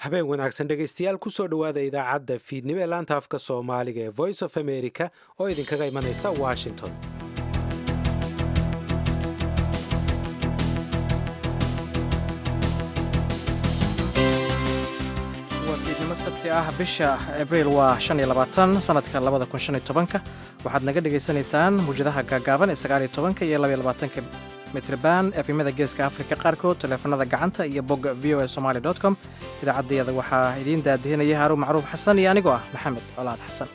habeen wanaagsan dhegaystayaal kusoo dhowaada idaacadda fiidnimo ee laanta afka soomaaliga ee voice of america oo idinkaga imanaysa washington waa fiidnimo sabti ah bisha abriil waa shan iyo labaatan sanadka labada kun shan iyo tobanka waxaad naga dhagaysanaysaan muwjadaha gaagaaban ee sagaal iyo tobanka iyo labaiyo labaatanka mitrban efimada geeska afrika qaarkood taleefanada gacanta iyo bogga v o a somaali dot com idaacaddayada waxaa idiin daadihinaya haaruun macruuf xasan iyo anigoo ah maxamed colaad xasan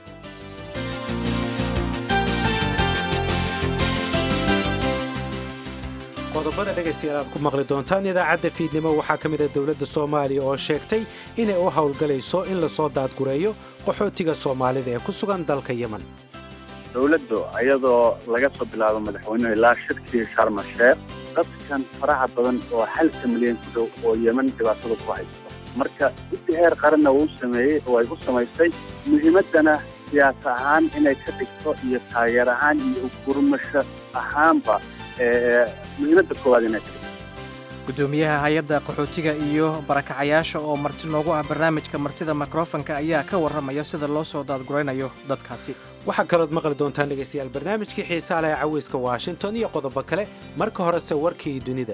qodobada dhegaystayaal aad ku maqli doontaan idaacadda fiidnimo waxaa ka mid a dowladda soomaaliya oo sheegtay inay u howlgalayso in lasoo daadgureeyo qaxootiga soomaalida ee ku sugan dalka yemen dowladdu iyadoo laga soo bilaabo madaxweynuhu ilaa shirkii sharma sheekh dadkan faraha badan oo halka milyan ku dhow oo yemen dhibaatada ku haysto marka intii heer qaranna uu sameeyey oo ay u samaysay muhiimaddana siyaas ahaan inay ka dhigto iyo taageer ahaan iyo gurmasho ahaanba muhiimadda koowaad inay ka dhigto gudoomiyaha hay-adda qaxootiga iyo barakacayaasha oo marti noogu ah barnaamijka martida mikrofonka ayaa ka warramaya sida loo soo daadguraynayo dadkaasi waxaa kalood maqli doontaan dhegaystayaal barnaamijkii xiisaa leh ee caweyska washington iyo qodobo kale marka horese warkii dunida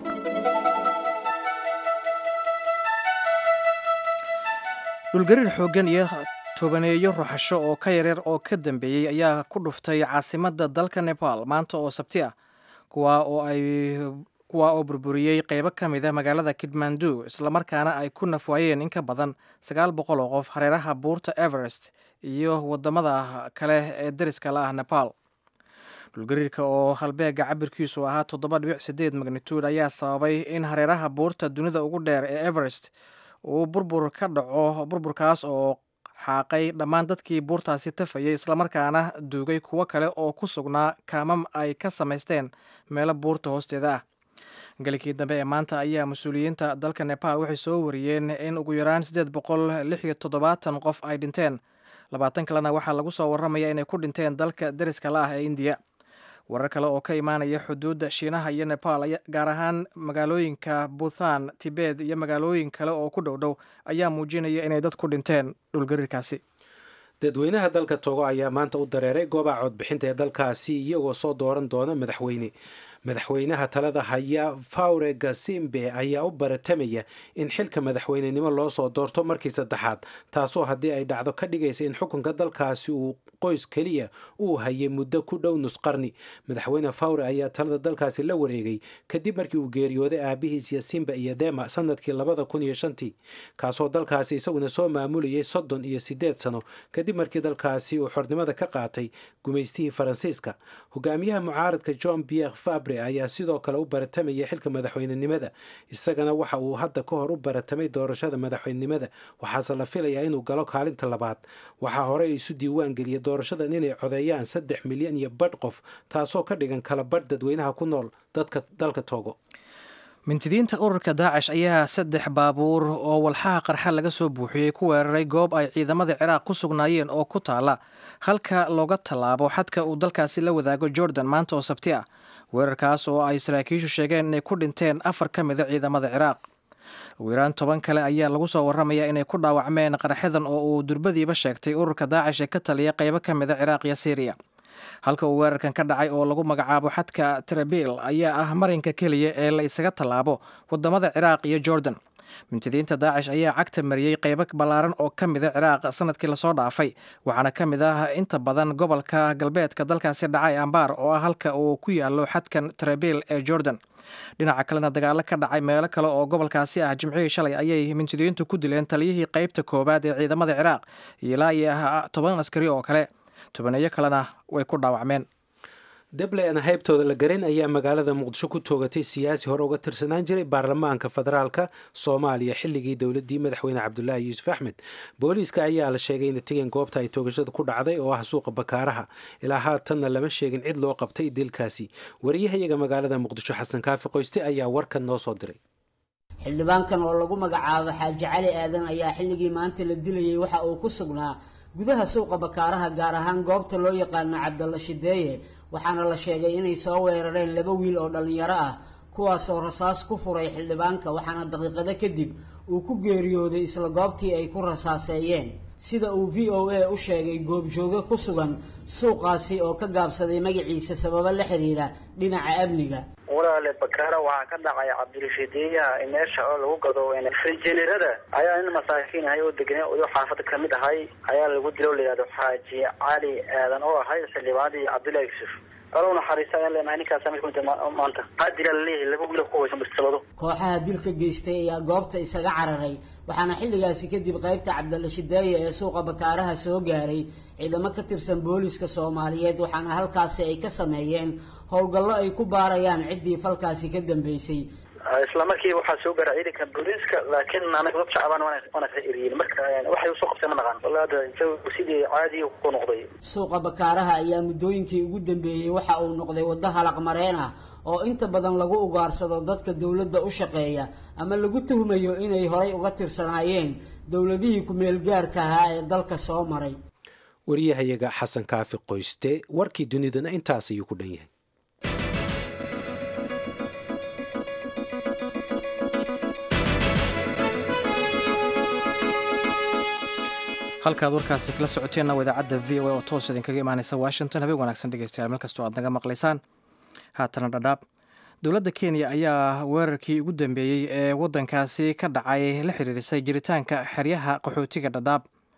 dhulgariir xooggan iyo tobaneeyo ruxasho oo ka yaryar oo ka dambeeyey ayaa ku dhuftay caasimadda dalka nepal maanta oo sabti ah kuwaa oo ay kuwaa oo burburiyey qaybo ka mid a magaalada kidmandu islamarkaana ay ku nafwaayeen in ka badan sagaal boqol oo qof hareeraha buurta everest iyo wadamada kale ee dariska la ah nepal dhulgariirka oo halbeega cabirkiisu ahaa toddoba dhibic sideed magnituud ayaa sababay in hareeraha buurta dunida ugu dheer ee everest uu burbur ka dhaco burburkaas oo xaaqay dhammaan dadkii buurtaasi tafayay islamarkaana duugay kuwo kale oo ku sugnaa kaamam ay ka samaysteen meelo buurta hoosteeda ah galikii dambe ee maanta ayaa mas-uuliyiinta dalka nepal waxay soo wariyeen in ugu yaraan siddeed boqol lix iyo toddobaatan qof ay dhinteen labaatan kalena waxaa lagu soo warramaya inay ku dhinteen dalka dariska la ah ee indiya warar kale oo ka imaanaya xuduudda shiinaha iyo nepal gaar ahaan magaalooyinka buthan tibet iyo magaalooyin kale oo ku dhow dhow ayaa muujinaya inay dad ku dhinteen dhulgariirkaasi dadweynaha dalka togo ayaa maanta u dareeray goobaha codbixinta ee dalkaasi iyagoo soo dooran doona madaxweyne madaxweynaha talada haya fawre gasimbe ayaa u baratamaya in xilka madaxweynenimo loo soo doorto markii saddexaad taasoo haddii ay dhacdo ka dhigaysa in xukunka dalkaasi uu qoys keliya uu hayay muddo ku dhow nusqarni madaxweyne fawre ayaa talada dalkaasi la wareegay kadib markii uu geeriyooday aabihiis yasimba iyo dema sanadkii labada kun iyo shantii kaasoo dalkaasi isaguna soo maamulayay soddon iyo sideed sano kadib markii dalkaasi uu xornimada ka qaatay gumaystihii faransiiska hogaamiyaha mucaaradka john pierre fabre ayaa sidoo kale u baratamaya xilka madaxweynenimada isagana waxa uu hadda ka hor u baratamay doorashada madaxweynenimada waxaase la filayaa inuu galo kaalinta labaad waxaa hore isu diiwaan geliyay doorashadan inay codeeyaan saddex milyan iyo badh qof taasoo ka dhigan kala badh dadweynaha ku nool dadka dalka togo mintidiinta ururka daacish ayaa saddex baabuur oo walxaha qarxa laga soo buuxiyey ku weeraray goob ay ciidamada ciraaq ku sugnaayeen oo ku taala halka looga tallaabo xadka uu dalkaasi la wadaago jordan maanta oo sabti ah weerarkaas oo ay saraakiishu sheegeen inay ku dhinteen afar ka mida ciidamada ciraaq ugu yaraan toban kale ayaa lagu soo warramaya inay ku dhaawacmeen qaraxyadan oo uu durbadiiba sheegtay ururka daacish ee ka taliya qaybo ka mida ciraaq iyo siiriya halka uu weerarkan ka dhacay oo lagu magacaabo xadka tarabiil ayaa ah marinka keliya ee la isaga tallaabo wadamada ciraaq iyo jordan mintidiinta daacish ayaa cagta mariyey qaybo ballaaran oo ka mida ciraaq sanadkii lasoo dhaafay waxaana ka mid ah inta badan gobolka galbeedka dalkaasi dhacay ambaar oo ah halka uu ku yaalo xadkan tarabiil ee jordan dhinaca kalena dagaalo ka dhacay meelo kale oo gobolkaasi ah jimcihii shalay ayay mintidiintu ku dileen taliyihii qaybta koowaad ee ciidamada ciraaq ilaa iyo toban askari oo kale tobaneeyo kalena way ku dhaawacmeen deble aan haybtooda la garin ayaa magaalada muqdisho ku toogatay siyaasi hore uga tirsanaan jiray baarlamaanka federaalka soomaaliya xilligii dowladii madaxweyne cabdulaahi yuusuf axmed booliiska ayaa la sheegay inay tegeen goobta ay toogashada ku dhacday oo ah suuqa bakaaraha ilaa haatanna lama sheegin cid loo qabtay dilkaasi wariyahayaga magaalada muqdisho xasan kaafi qoyste ayaa warkan noo soo diray xildhibaankan oo lagu magacaabo xaaji cali aadan ayaa xilligii maanta la dilayay waxa uu ku sugnaa gudaha suuqa bakaaraha gaar ahaan goobta loo yaqaano cabdalla shideeye waxaana la sheegay inay soo weerareen laba wiil oo dhallinyaro ah kuwaasoo rasaas ku furay xildhibaanka waxaana daqiiqado kadib uu ku geeriyooday isla goobtii ay ku rasaaseeyeen sida uu v o a u sheegay goobjooge ku sugan suuqaasi oo ka gaabsaday magaciisa sababo la xiriira dhinaca amniga walaale bakaara waxaa ka dhacay cabdirashiidiyaha meesha oo lagu gado frijenerada ayaa nin masaakiin ahay oo degnay oyo xaafada kamid ahay ayaa lagu dilo o layihahdo xaaji cali aadan oo ahay xildhibaanadii cabdullahi yusuf alo naxariista ayaan leenahay ninkaasa mid kumid maanta waxaa dila laleeyahay laba wiil ku hoysan bistilado kooxaha dilka geystay ayaa goobta isaga cararay waxaana xilligaasi kadib qaybta cabdalla shidaaye ee suuqa bakaaraha soo gaaray ciidamo ka tirsan booliska soomaaliyeed waxaana halkaasi ay ka sameeyeen howlgallo ay ku baarayaan ciddii falkaasi ka dambeysay isla markii waxaa soo gaara ciidanka booliiska laakiin anaga dad shacbaan waana ka eriyin marka waxay usoo qabtay ma naqaan walla hadda jawigu sidii caadiya ku noqday suuqa bakaaraha ayaa muddooyinkii ugu dambeeyey waxa uu noqday waddo halaq mareen ah oo inta badan lagu ugaarsado dadka dowladda u shaqeeya ama lagu tuhmayo inay horay uga tirsanaayeen dowladihii ku-meel gaarka ahaa ee dalka soo maray wariyahayaga xasan kaafi qoyste warkii dunidana intaas ayuu ku dhan yahay halkaad warkaasi kala socoteenna waa idaacadda v o a oo toos idinkaga imaaneysa washington habeen wanaagsan dhegeystayaal meel kastoo aad naga maqlaysaan haatana dhadhaab dowladda kenya ayaa weerarkii ugu dambeeyey ee waddankaasi ka dhacay la xiriirisay jiritaanka xeryaha qaxootiga dhadhaab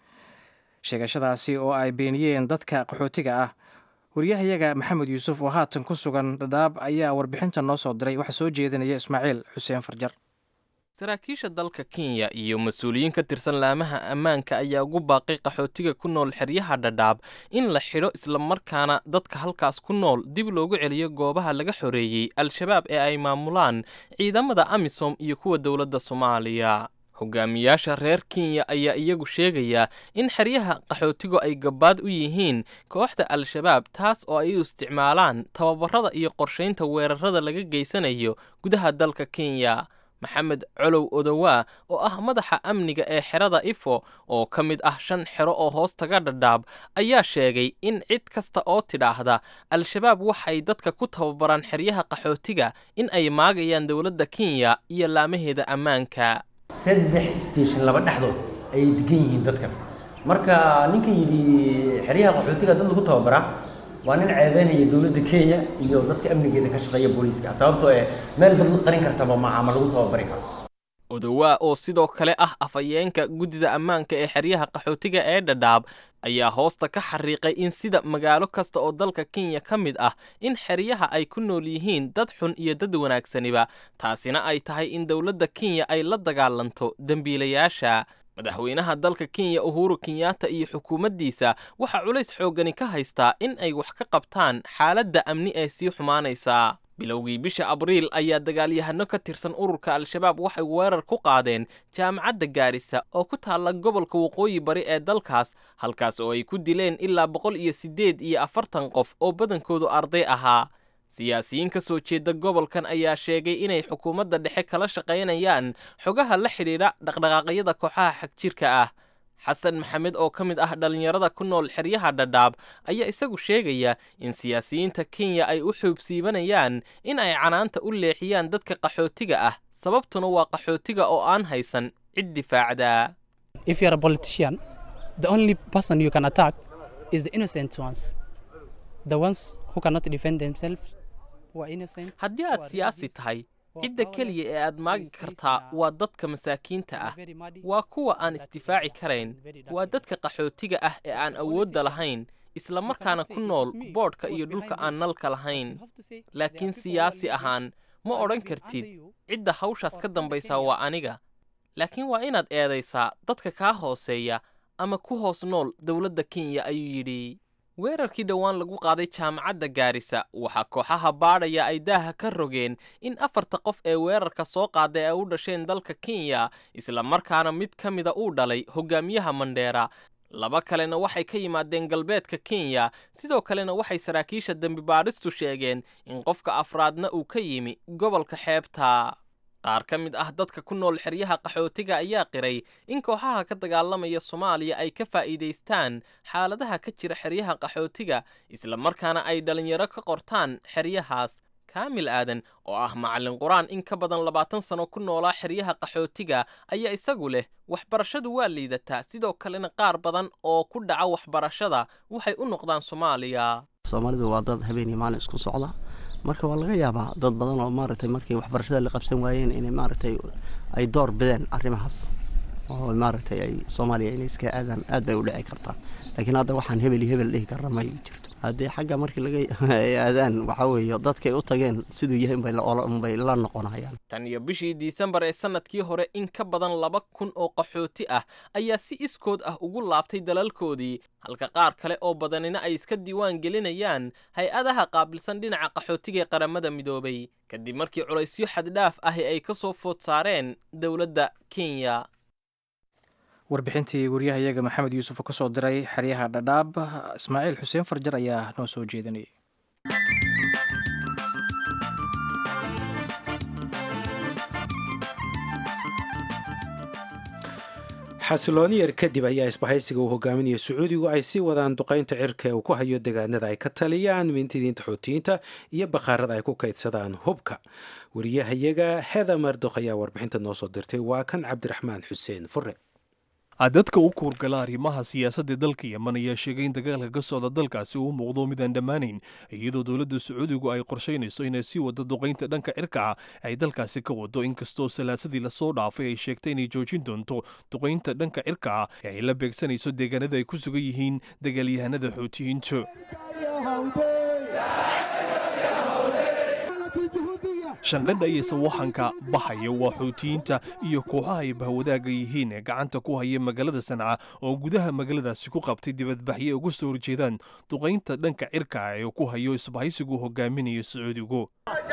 sheegashadaasi oo ay beeniyeen dadka qaxootiga ah wariyahayaga maxamed yuusuf oo haatan ku sugan dhadhaab ayaa warbixinta noo soo diray waxaa soo jeedinaya ismaaciil xuseen farjar saraakiisha dalka kenya iyo mas-uuliyiin ka tirsan laamaha ammaanka ayaa ugu baaqay qaxootiga ku nool xeryaha dhadhaab in la xidho islamarkaana dadka halkaas ku nool dib loogu celiyo goobaha laga xoreeyey al-shabaab ee ay maamulaan ciidamada amisom iyo kuwa dowladda soomaaliya hogaamiyaasha reer kenya ayaa iyagu sheegaya in xeryaha qaxootigu ay gabbaad u yihiin kooxda al-shabaab taas oo ay u isticmaalaan tababarada iyo qorshaynta weerarada laga geysanayo gudaha dalka kenya maxamed colow odowaa oo ah madaxa amniga ee xerada ifo oo ka mid ah shan xero oo hoos taga dhadhaab ayaa sheegay in cid kasta oo tidhaahda al-shabaab waxay dadka ku tababaraan xeryaha qaxootiga in ay maagayaan dowladda kenya iyo laamaheeda ammaanka saddex station laba dhexdood ayay degan yihiin dadkan marka ninka yidhi xeryaha qaxootiga dad lagu tababaraa waa nin ceebeynaya dowladda kenya iyo dadka amnigeeda ka shaqeeya booliiska sababtoo eh meel dad la qarin kartaba maaha ma lagu tababari karo odowaa oo sidoo kale ah afhayeenka guddida ammaanka ee xeryaha qaxootiga ee dhadhaab ayaa hoosta ka xariiqay in sida magaalo kasta oo dalka kenya ka mid ah in xeryaha ay ku nool yihiin dad xun iyo dad wanaagsaniba taasina ay tahay in dowladda kenya ay la dagaalanto dembiilayaasha madaxweynaha dalka kenya uhuru kenyatta iyo xukuumaddiisa waxaa culays xooggani ka haystaa in ay wax ka qabtaan xaaladda amni ee sii xumaanaysa bilowgii bisha abriil ayaa dagaalyahano ka tirsan ururka al-shabaab waxay weerar ku qaadeen jaamacadda gaarisa oo ku taalla gobolka waqooyi bari ee dalkaas halkaas oo ay ku dileen ilaa boqol iyo siddeed iyo afartan qof oo badankoodu arday ahaa siyaasiyiin ka soo jeeda gobolkan ayaa sheegay inay xukuumadda dhexe kala shaqaynayaan xogaha la xidhiidha dhaqdhaqaaqyada kooxaha xagjirka ah xasan maxamed oo ka mid ah dhallinyarada ku nool xeryaha dhadhaab ayaa isagu sheegaya in siyaasiyiinta kenya ay u xuubsiibanayaan in ay canaanta u leexiyaan dadka qaxootiga ah sababtuna waa qaxootiga oo aan haysan cid difaacda haddii aad siyaasi tahay cidda keliya ee aad maagi kartaa waa dadka masaakiinta ah waa kuwa aan isdifaaci karayn waa dadka qaxootiga ah ee aan awoodda lahayn isla markaana ku nool boodhka iyo dhulka aan nalka lahayn laakiin siyaasi ahaan ma odhan kartid cidda hawshaas ka dambaysaa waa aniga laakiin waa inaad eedaysaa dadka kaa hooseeya ama ku hoos nool dowladda kenya ayuu yidhi weerarkii dhowaan lagu qaaday jaamacadda gaarisa waxaa kooxaha baadhaya ay daaha ka rogeen in afarta qof ee weerarka soo qaaday ay u dhasheen dalka kenya isla markaana mid ka mida uu dhalay hogaamiyaha mandheera laba kalena waxay ka yimaadeen galbeedka kenya sidoo kalena waxay saraakiisha dembi baadhistu sheegeen in qofka afraadna uu ka yimi gobolka xeebta qaar ka mid ah dadka ku nool xeryaha qaxootiga ayaa qiray in kooxaha ka dagaalamaya soomaaliya ay ka faa'iidaystaan xaaladaha ka jira xeryaha qaxootiga isla markaana ay dhallinyaro ka qortaan xeryahaas kaamil aadan oo ah macallin qur-aan in ka badan labaatan sano ku noolaa xeryaha qaxootiga ayaa isagu leh waxbarashadu waa liidataa sidoo kalena qaar badan oo ku dhaca waxbarashada waxay u noqdaan soomaaliya soomaalidu waa dad habeen iyo maalin isku socda marka waa laga yaabaa dad badan oo maaragtay markii waxbarashada la qabsan waayeen inay maaragtay ay door bideen arrimahaas oo maaragtay ay soomaaliya inay iska aadaan aad bay u dhici kartaa laakiin hadda waxaan hebel iyo hebel dhihi karna ma jirto haddii xagga markii laga aadaan waxaa weeye dadkay u tageen siduu yahay unbay la noqonayaan tan iyo bishii disembar ee sannadkii hore in ka badan laba kun oo qaxooti ah ayaa si iskood ah ugu laabtay dalalkoodii halka qaar kale oo badanina ay iska diiwaan gelinayaan hay-adaha qaabilsan dhinaca qaxootiga ee qaramada midoobay kadib markii culaysyo xaddhaaf ahi ay ka soo food saareen dowladda kenya warbixintii wariyahayaga maxamed yuusuf oo ka soo diray xeryaha dhadhaab ismaaciil xuseen farjar ayaa noo soo jeedinayay xasilooni yar kadib ayaa isbahaysiga uu hogaaminaya sacuudigu ay sii wadaan duqaynta cirka ee uu ku hayo deegaanada ay ka taliyaan mintidiinta xoutiyiinta iyo bakhaarada ay ku kaydsadaan hubka wariyahayaga heda mardok ayaa warbixinta noo soo dirtay waa kan cabdiraxmaan xuseen fure dadka u kuurgala arrimaha siyaasadda dalka yeman ayaa sheegay in dagaalka ka socda dalkaasi uu muuqdo midaan dhammaanayn iyadoo dowladda sacuudigu ay qorshaynayso inay sii waddo duqaynta dhanka cirka ay dalkaasi ka wado inkastoo salaasadii lasoo dhaafay ay sheegtay inay joojin doonto duqaynta dhanka cirka ee ay la beegsanayso deegaanada ay ku sugan yihiin dagaalyahanada xoutiyiintu shanqadha iyo sawaxanka baxaya waa xoutiyiinta iyo kooxaha ay bahwadaaga yihiin ee gacanta ku haya magaalada sanca oo gudaha magaaladaasi ku qabtay dibadbaxye uga soo horjeedaan duqaynta dhanka cirka ee ku hayo isbahaysigu hogaaminayo sacuudigu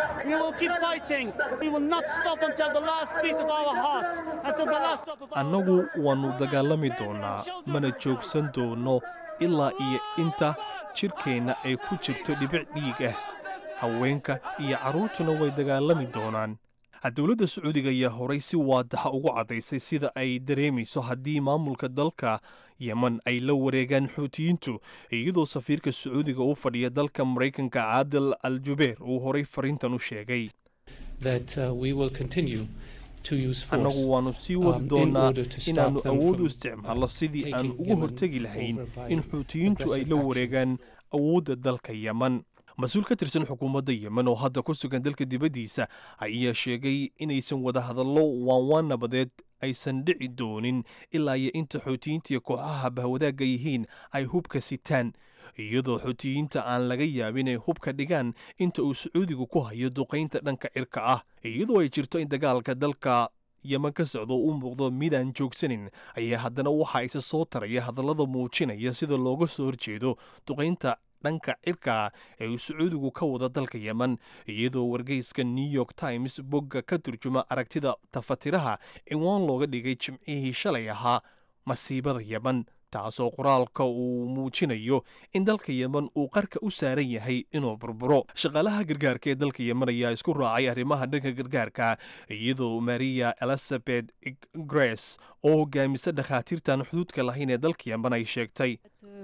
annagu waannu dagaalami doonnaa mana joogsan doono ilaa iyo inta jidhkeenna ay ku jirto dhibic dhiig ah haweenka iyo carruurtuna way dagaalami doonaan dowladda sacuudiga ayaa horay si waadaxa ugu caddaysay sida ay dareemayso haddii maamulka dalka yeman ay la wareegaan xuutiyiintu iyadoo safiirka sacuudiga u fadhiya dalka maraykanka caadil al jubeer uu horay fariintan u sheegay annagu waannu sii wadi doonnaa inaannu awood u isticmaalno sidii aan ugu hortegi lahayn in xuutiyiintu ay la wareegaan awoodda dalka yeman mas-uul ka tirsan xukuumadda yemen oo hadda ku sugan dalka dibaddiisa ayaa sheegay inaysan wadahadallo waanwaan nabadeed aysan dhici doonin ilaa iyo inta xoutiyiinta iyo kooxaha bahwadaagga yihiin ay hubka sitaan iyadoo xoutiyiinta aan laga yaabin ay hubka dhigaan inta uu sacuudigu ku hayo duqaynta dhanka cirka ah iyadoo ay jirto in dagaalka dalka yeman ka socdo u muuqdo midaan joogsanin ayaa haddana waxa isa soo taraya hadallada muujinaya sida looga soo horjeedo duqaynta dhanka cirka ee uu sacuudigu ka wada dalka yeman iyadoo wargeyska new york times bogga ka turjuma aragtida tafatiraha ciwaan looga dhigay jimcihii shalay ahaa masiibada yeman taasoo qoraalka uu muujinayo in dalka yeman uu qarka u saaran yahay inuu burburo shaqaalaha gargaarka ee dalka yeman ayaa isku raacay arrimaha dhanka gargaarka iyadoo maria elizabeth grace oo hogaamisa dhakhaatiirtan xuduudka lahayn ee dalka yeman ay sheegtay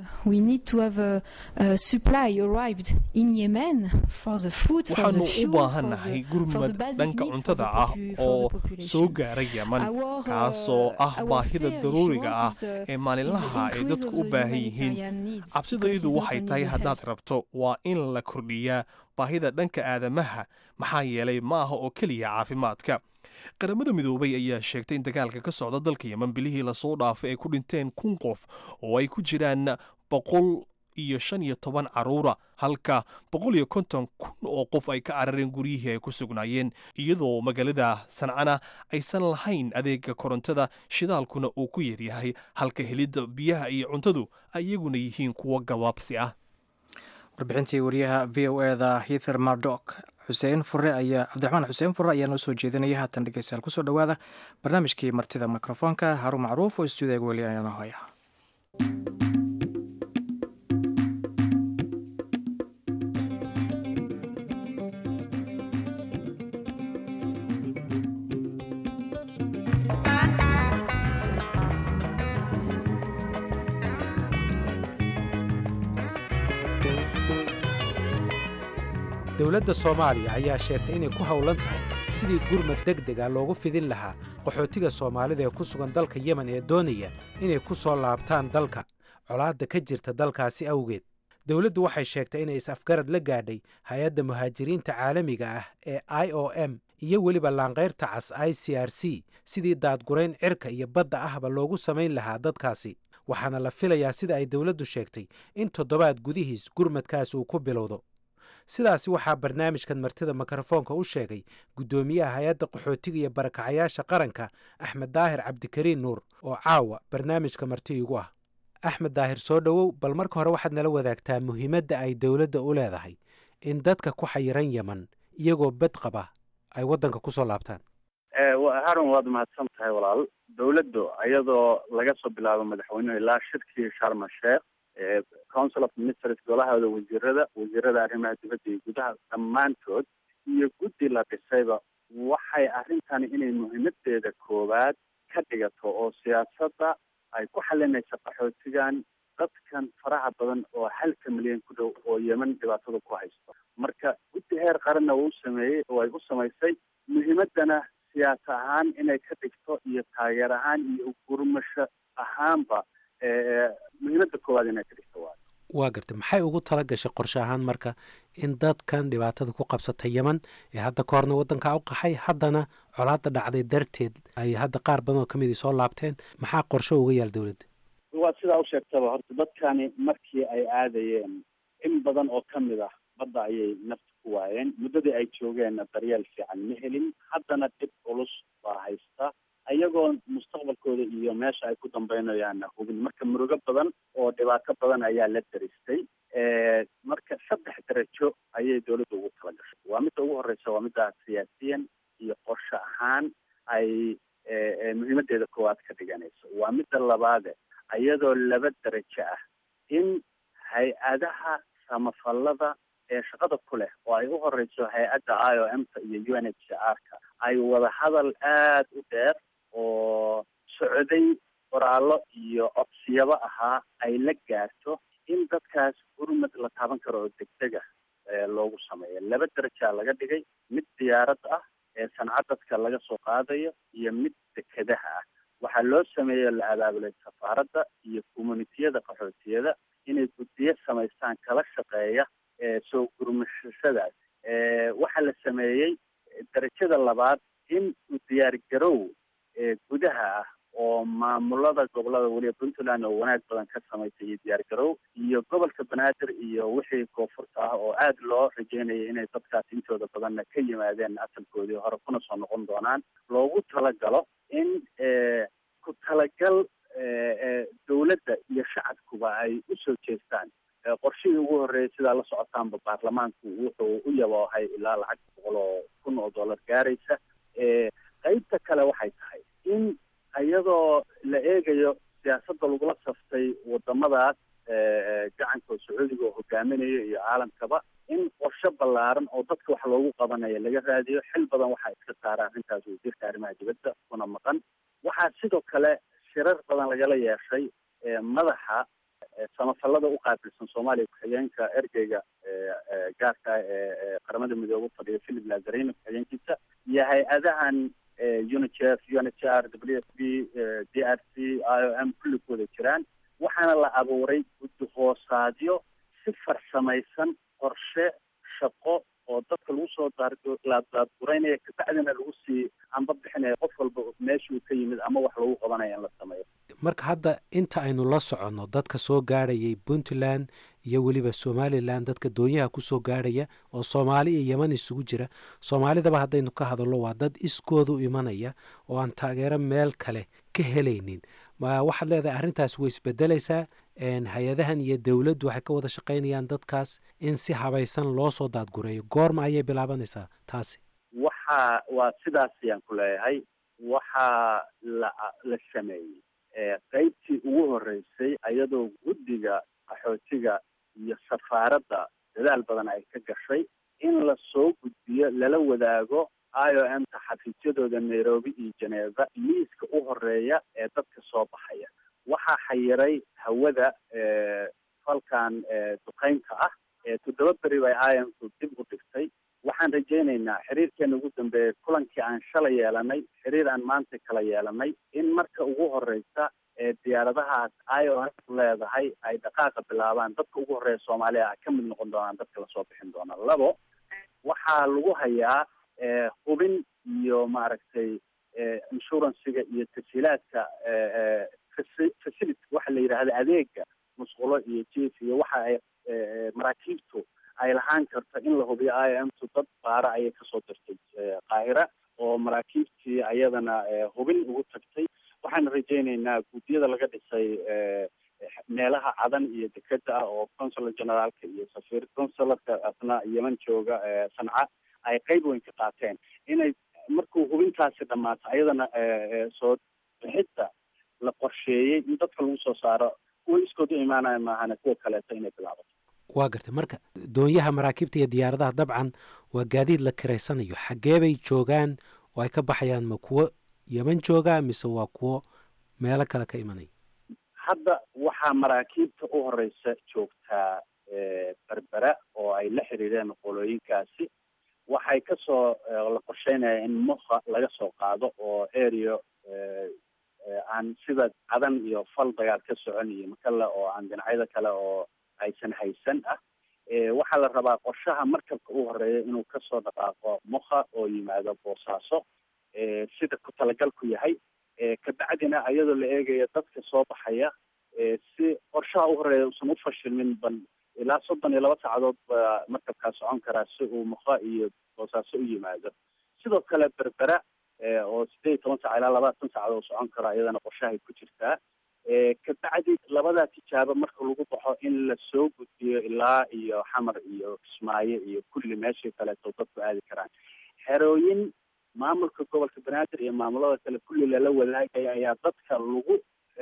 waxaanu u baahannahay gurmad dhanka cuntada ah oo soo gaara yeman kaasoo ah baahida daruuriga ah ee maalinlaha ay dadku u baahan yihiin cabsidaydu waxay tahay haddaad rabto waa in la kordhiyaa baahida dhanka aadamaha maxaa yeelay ma aha oo keliya caafimaadka qaramada midoobay ayaa sheegtay in dagaalka ka socda dalka yeman bilihii lasoo dhaafay ay ku dhinteen kun qof oo ay ku jiraan boqol iyo shan iyo toban caruura halka boqol iyo konton kun oo qof ay ka carareen guryihii ay ku sugnaayeen iyadoo magaalada sancana aysan lahayn adeega korontada shidaalkuna uu ku yaryahay halka helidda biyaha iyo cuntadu iyaguna yihiin kuwo gabaabsi ah warbixintii wariyaha v o eda hither mardok xuseen fure ayaa cabdiraxmaan xuseen fure ayaa noo soo jeedinaya haatan dhegeystayaal kusoo dhowaada barnaamijkii martida mikrofoonka haruun macruuf oo istuudiyaga weli ayaana hoya dowladda soomaaliya ayaa sheegtay inay ku howlan tahay sidii gurmad deg deg ah loogu fidin lahaa qaxootiga soomaalida ee ku sugan dalka yemen ee doonaya inay ku soo laabtaan dalka colaadda ka jirta dalkaasi awgeed dowladdu waxay sheegtay inay is-afgarad la gaadhay hay-adda muhaajiriinta caalamiga ah ee i o m iyo weliba laanqayrta cas i c r c sidii daadgurayn cirka iyo badda ahba loogu samayn lahaa dadkaasi waxaana la filayaa sida ay dowladdu sheegtay in toddobaad gudihiis gurmadkaas uu ku bilowdo sidaasi waxaa barnaamijkan martida mikrofoonka u sheegay guddoomiyaha hay-adda qaxootiga iyo barakacayaasha qaranka axmed daahir cabdikariin nuur oo caawa barnaamijka marti igu ah axmed daahir soo dhowow bal marka hore waxaad nala wadaagtaa muhiimadda ay dowladda u leedahay in dadka ku xayiran yeman iyagoo bad qaba ay waddanka ku soo laabtaan harun waad mahadsan tahay walaal dowladdu iyadoo laga soo bilaabo madaxweynuhu ilaa shirkii sharma sheekh council of ministers golahooda wasiirada wasiirada arrimaha dibadda iyo gudaha dhammaantood iyo guddi la dhisayba waxay arrintani inay muhiimadeeda koowaad ka dhigato oo siyaasadda ay ku xalinaysa qaxootigan dadkan faraha badan oo halka milyan ku dhow oo yeman dhibaatada ku haysto marka guddi heer qaranna uu sameeyey oo ay u samaysay muhiimaddana siyaas ahaan inay ka dhigto iyo taageer ahaan iyo gurmasho ahaanba muhiimadda koowaad inay ka dhigto waa waa gartay maxay ugu tala gashay qorshe ahaan marka in dadkan dhibaatada ku qabsatay yeman ee hadda ka horna waddankaa u qaxay haddana colaadda dhacday darteed ay hadda qaar badan oo ka midii soo laabteen maxaa qorshe uga yaal dowladda waa sidaa u sheegtaba horta dadkani markii ay aadayeen in badan oo ka mid ah badda ayay nafta ku waayeen muddadii ay joogeenna daryeel fiican ma helin haddana dhib culus baa haysta iyagoo mustaqbalkooda iyo meesha ay ku dambaynayaanna hubin marka murugo badan oo dhibaato badan ayaa la daristay marka saddex darajo ayay dowladda ugu tala gashay waa midda ugu horreysa waa midda siyaasiyan iyo qorshe ahaan ay muhiimadeeda koowaad ka dhiganayso waa midda labaade iyadoo laba darajo ah in hay-adaha samafallada ee shaqada ku leh oo ay u horeyso hay-adda i o m ta iyo u n h c r ka ay wada hadal aada u dheer oo socday qoraallo iyo codsiyaba ahaa ay la gaarto in dadkaas gurmad la taaban karo oo degdega loogu sameeyo laba darajaa laga dhigay mid diyaarad ah ee sanca dadka laga soo qaadayo iyo mid dekedaha ah waxaa loo sameeyo la abaabulay safaaradda iyo communitiyada qaxootiyada inay guddiyo samaystaan kala shaqeeya soo gurmashashadaas waxaa la sameeyey darajada labaad in u diyaargarow gudaha ah oo maamulada gobolada weliba puntland oo wanaag badan ka samaysay iyo diyaargarow iyo gobolka banaadir iyo wixii koonfurta ah oo aada loo rajeynayay inay dadkaas intooda badanna ka yimaadeen asalkoodii hore kuna soo noqon doonaan loogu talagalo in ku talagal dowladda iyo shacabkuba ay usoo jeestaan qorshihii ugu horreeyay sidaa la socotaanba baarlamaanku wuxuu u yaboohay ilaa lacag boqol oo kun oo dollar gaaraysa qeybta kale waxay tahay in iyadoo la eegayo siyaasadda lagula saftay wadamadaas gacanka sacuudiga oo hogaaminayo iyo caalamkaba in qorshe ballaaran oo dadka wax loogu qabanayo laga raadiyo xil badan waxaa iska saara arrintaas wasiirka arrimaha dibadda kuna maqan waxaa sidoo kale shirar badan lagala yeeshay madaxa samafallada u qaabilsan soomaaliya ku-xigeenka ergeyga gaarka ee qaramada midoobe fadhiya philip lazarino ku-xigeenkiisa iyo hay-adahan unicef u n h r w f b d r c i o m kulli ku wada jiraan waxaana la abuuray guddi hoosaadyo si farsamaysan qorshe shaqo oo dadka lagu soo daadguraynaya kabacdina lagu sii amba bixinaya qof walba meeshuu ka yimid ama wax lagu qabanaya in la sameeyo marka hadda inta aynu la soconno dadka soo gaadhayay puntland iyo weliba somalilan dadka doonyaha ku soo gaadhaya oo soomaali iyo yeman isugu jira soomaalidaba haddaynu ka hadallo waa dad iskooda u imanaya oo aan taageero meel kale ka helaynin ma waxaad leedahay arrintaas way isbedelaysaa hay-adahan iyo dowladdu waxay ka wada shaqaynayaan dadkaas in si habaysan loo soo daadgureeyo goorma ayay bilaabanaysaa taasi waxa waa sidaas ayaan ku leeyahay waxaa la la sameeyey qeybtii ugu horreysay iyadoo guddiga qaxootiga iyo safaaradda dadaal badan ay ka gashay in la soo gudbiyo lala wadaago i o m ta xafiisyadooda nairobi iyo geneva liiska u horeeya ee dadka soo baxaya waxaa xayiray hawada falkan duqeynka ah toddoba beri bay i m tu dib u dhigtay waxaan rajaynaynaa xiriirkeena ugu dambeeya kulankii aan shalay yeelanay xiriir aan maanta kala yeelanay in marka ugu horeysa ee diyaaradahaas i o s leedahay ay dhaqaaqa bilaabaan dadka ugu horeeya soomaaliya ka mid noqon doonaan dadka lasoo bixin doona labo waxaa lagu hayaa hubin iyo maaragtay insuranciga iyo tashiilaadka facility waxa la yidhaahda adeega musqulo iyo jief iyo waxa ay maraakiibtu ay lahaan karto in la hubiyo i m tu dad baara ayay kasoo dirtay qaahira oo maraakiibtii ayadana hubin ugu tagtay waxaan rajaynaynaa guddiyada laga dhisay meelaha cadan iyo dekeda ah oo consular generaalka iyo safiir consularka asna yeman jooga sanca ay qeyb weyn ka qaateen inay markuu hubintaasi dhammaato ayadana soo bixidda la qorsheeyey in dadka lagu soo saaro kuwa iskood u imaanaya maahane kuwa kaleeto inay bilaabato waa gartay marka doonyaha maraakiibta iyo diyaaradaha dabcan waa gaadiid la kiraysanayo xaggee bay joogaan oo ay ka baxayaan ma kuwo yeman jooga mise waa kuwo meelo kale ka imanaya hadda waxaa maraakiibta u horeysa joogtaa berbera oo ay la xiriireen qolooyinkaasi waxay kasoo la qorsheynaya in muha laga soo qaado oo area aan sida cadan iyo fal dagaal ka socon iyo makale oo aan dhinacyada kale oo aysan haysan ah waxaa la rabaa qorshaha markabka u horeeya inuu kasoo dhaqaaqo muha oo yimaado boosaaso sida ku talagalku yahay kabacdina iyadoo la eegaya dadka soo baxaya si qorshaha u horeeya usan ufashilmin ban ilaa soddon iyo laba saacadood baa markabkaa socon karaa si uu muqa iyo boosaaso u yimaado sidoo kale berbera oo sideed iyo toban sac ilaa labaatan saacadood socon kara iyadana qorshahay ku jirtaa kabacdi labadaa tijaabo marka lagu baxo in lasoo gudbiyo ilaa iyo xamar iyo kismaayo iyo kulli meeshii kaleeto dadku aadi karaan xerooyin maamulka gobolka banaadir iyo maamulada kale kulli lala wadaagaya ayaa dadka lagu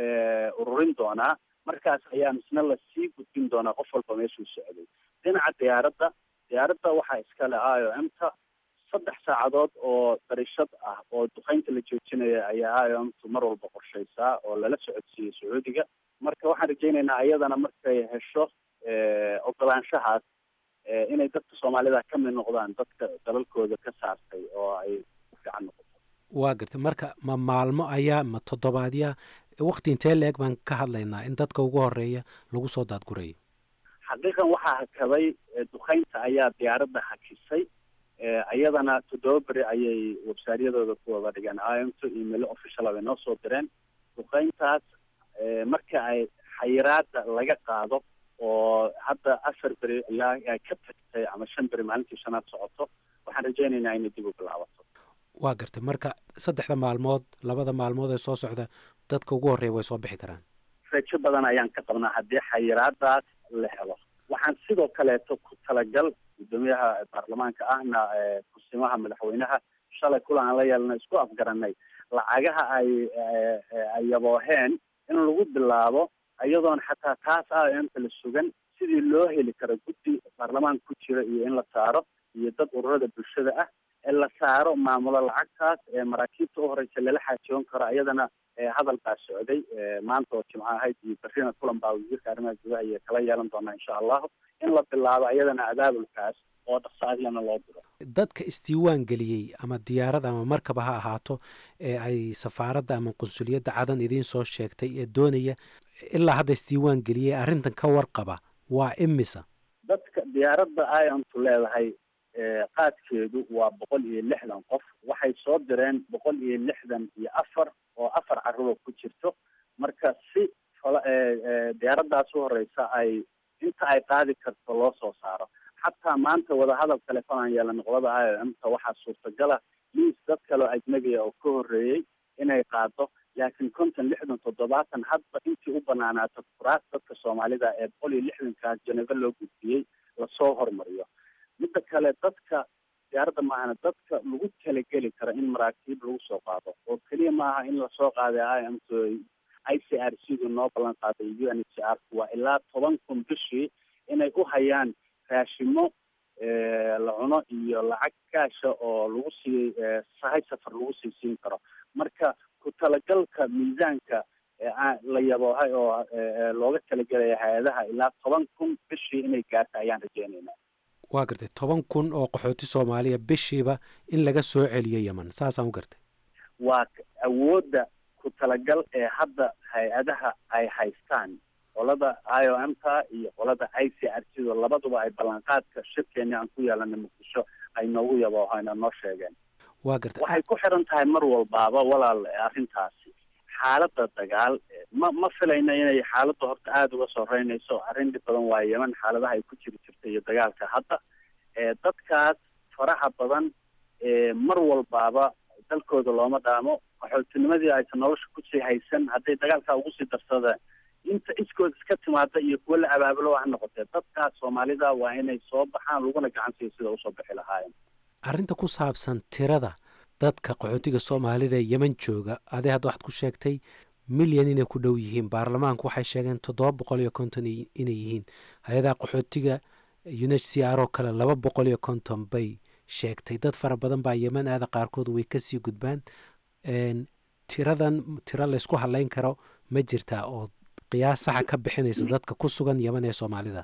ururin doonaa markaas ayaa misna lasii gudbin doonaa qof walba meeshuu socday dhinaca diyaaradda diyaaradda waxaa iskale i o m ta saddex saacadood oo darishad ah oo duqeynta la joojinaya ayaa i o m tu mar walba qorshaysaa oo lala socodsiiyey sacuudiga marka waxaan rajaynaynaa iyadana markay hesho ogolaanshahaas inay dadka soomaalida ka mid noqdaan dadka dalalkooda ka saartay oo ay u fiican noqoto waa gartay marka ma maalmo ayaa ma toddobaadya wakti intee la-eg baan ka hadlaynaa in dadka ugu horeeya lagu soo daadgurayo xaqiiqan waxaa hakaday duqeynta ayaa diyaaradda hakisay iyadana toddoba beri ayay websaaryadooda ku wada dhigeen imto emailo official bay noo soo direen duqeyntaas marka ay xayiraada laga qaado oo hadda afar beri ilaa ay ka tagtay ama shan beri maalintii shanaad socoto waxaan rajaynaynaa inay dib u bilaabato waa gartay marka saddexda maalmood labada maalmood ee soo socda dadka ugu horreeya way soo bixi karaan rajo badan ayaan ka qabnaa haddii xayiraadaas la helo waxaan sidoo kaleeto ku talagal guddoomiyaha baarlamaanka ahna kusimaha madaxweynaha shalay kulan aan la yeelnay isku afgaranay lacagaha ay ay yabooheen in lagu bilaabo iyadoon xataa taas a mta la sugan sidii loo heli karo guddi baarlamaanka ku jira iyo in la saaro iyo dad ururada bulshada ah ee la saaro maamulo lacagtaas ee maraakiibta u horeysa lala xaajoon karo iyadana hadal baa socday maanta oo jimco ahayd iyo berrina kulan baa wasiirka arrimaha gudaha iyo kala yeelan doonaa insha allahu in la bilaabo iyadana abaabulkaas oo dhaqsaadiyana loo diro dadka isdiiwaan geliyey ama diyaarad ama markaba ha ahaato ee ay safaaradda ama qunsuliyadda cadan idiin soo sheegtay ee doonaya ilaa hadda isdiiwaan geliyey arrintan ka warqaba waa imisa dadka diyaaradda iontu leedahay qaadkeedu waa boqol iyo lixdan qof waxay soo direen boqol iyo lixdan iyo afar oo afar carruur ku jirto marka si fala diyaaraddaas u horeysa ay inta ay qaadi karto loo soo saaro xataa maanta wadahadal telefonaan yeela noqdada i o mta waxaa suurtagala liis dad kaleo ajnabiya oo ka horreeyey inay qaado laakiin konton lixdan toddobaatan hadba intii u banaanaato kuraas dadka soomaalida ee boqol iyo lixdankaas jeneva loo gudbiyey lasoo hormariyo midda kale dadka diyaaradda maahana dadka lagu talageli karo in maraakiib lagu soo qaado oo keliya maaha in lasoo qaaday i m t i c r c du noo ballan qaaday u n h r waa ilaa toban kun bishii inay u hayaan raashimo la cuno iyo lacag kaasha oo lagu siiyey sahay safar lagu sii siin karo marka ku talagalka miisaanka la yaboohay oo looga talagelaya hay-adaha ilaa toban kun bishii inay gaarta ayaan rajeynaynaa waa gartay toban kun oo qaxooti soomaaliya bishiiba in laga soo celiyo yeman saasaan u gartay waa awoodda ku talagal ee hadda hay-adaha ay haystaan qolada i o m ta iyo qolada i c r c da labaduba ay ballanqaadka shirkeeni aan ku yeelanay muqdisho ay noogu yaboohayna noo sheegeen waa gartay waxay ku xiran tahay mar walbaaba walaal arrintaasi xaaladda dagaal ma ma filayna inay xaaladda horta aada uga soo reynayso arrin dhib badan waa yeman xaaladaha ay ku jiri jirta iyo dagaalka hadda dadkaas faraha badan mar walbaaba dalkooda looma dhaamo qaxootinimadii aysan nolosha kusii haysan hadday dagaalkaa ugu sii darsadeen inta iskood iska timaada iyo kuwo la abaabulo ha noqotee dadkaas soomaalida waa inay soo baxaan laguna gacan siiyo sida usoo bixi lahaayeen arrinta ku saabsan tirada dadka qaxootiga soomaalida ee yeman jooga adee hadda waxaad ku sheegtay milyan inay ku dhow yihiin baarlamaanku waxay sheegeen toddoba boqol iyo konton inay yihiin hay-adaha qaxootiga unh c r oo kale laba boqol iyo konton bay sheegtay dad fara badan baa yeman aada qaarkood way kasii gudbaan tiradan tiro laysku hadlayn karo ma jirtaa oo qiyaas saxa ka bixinaysa dadka ku sugan yeman ee soomaalida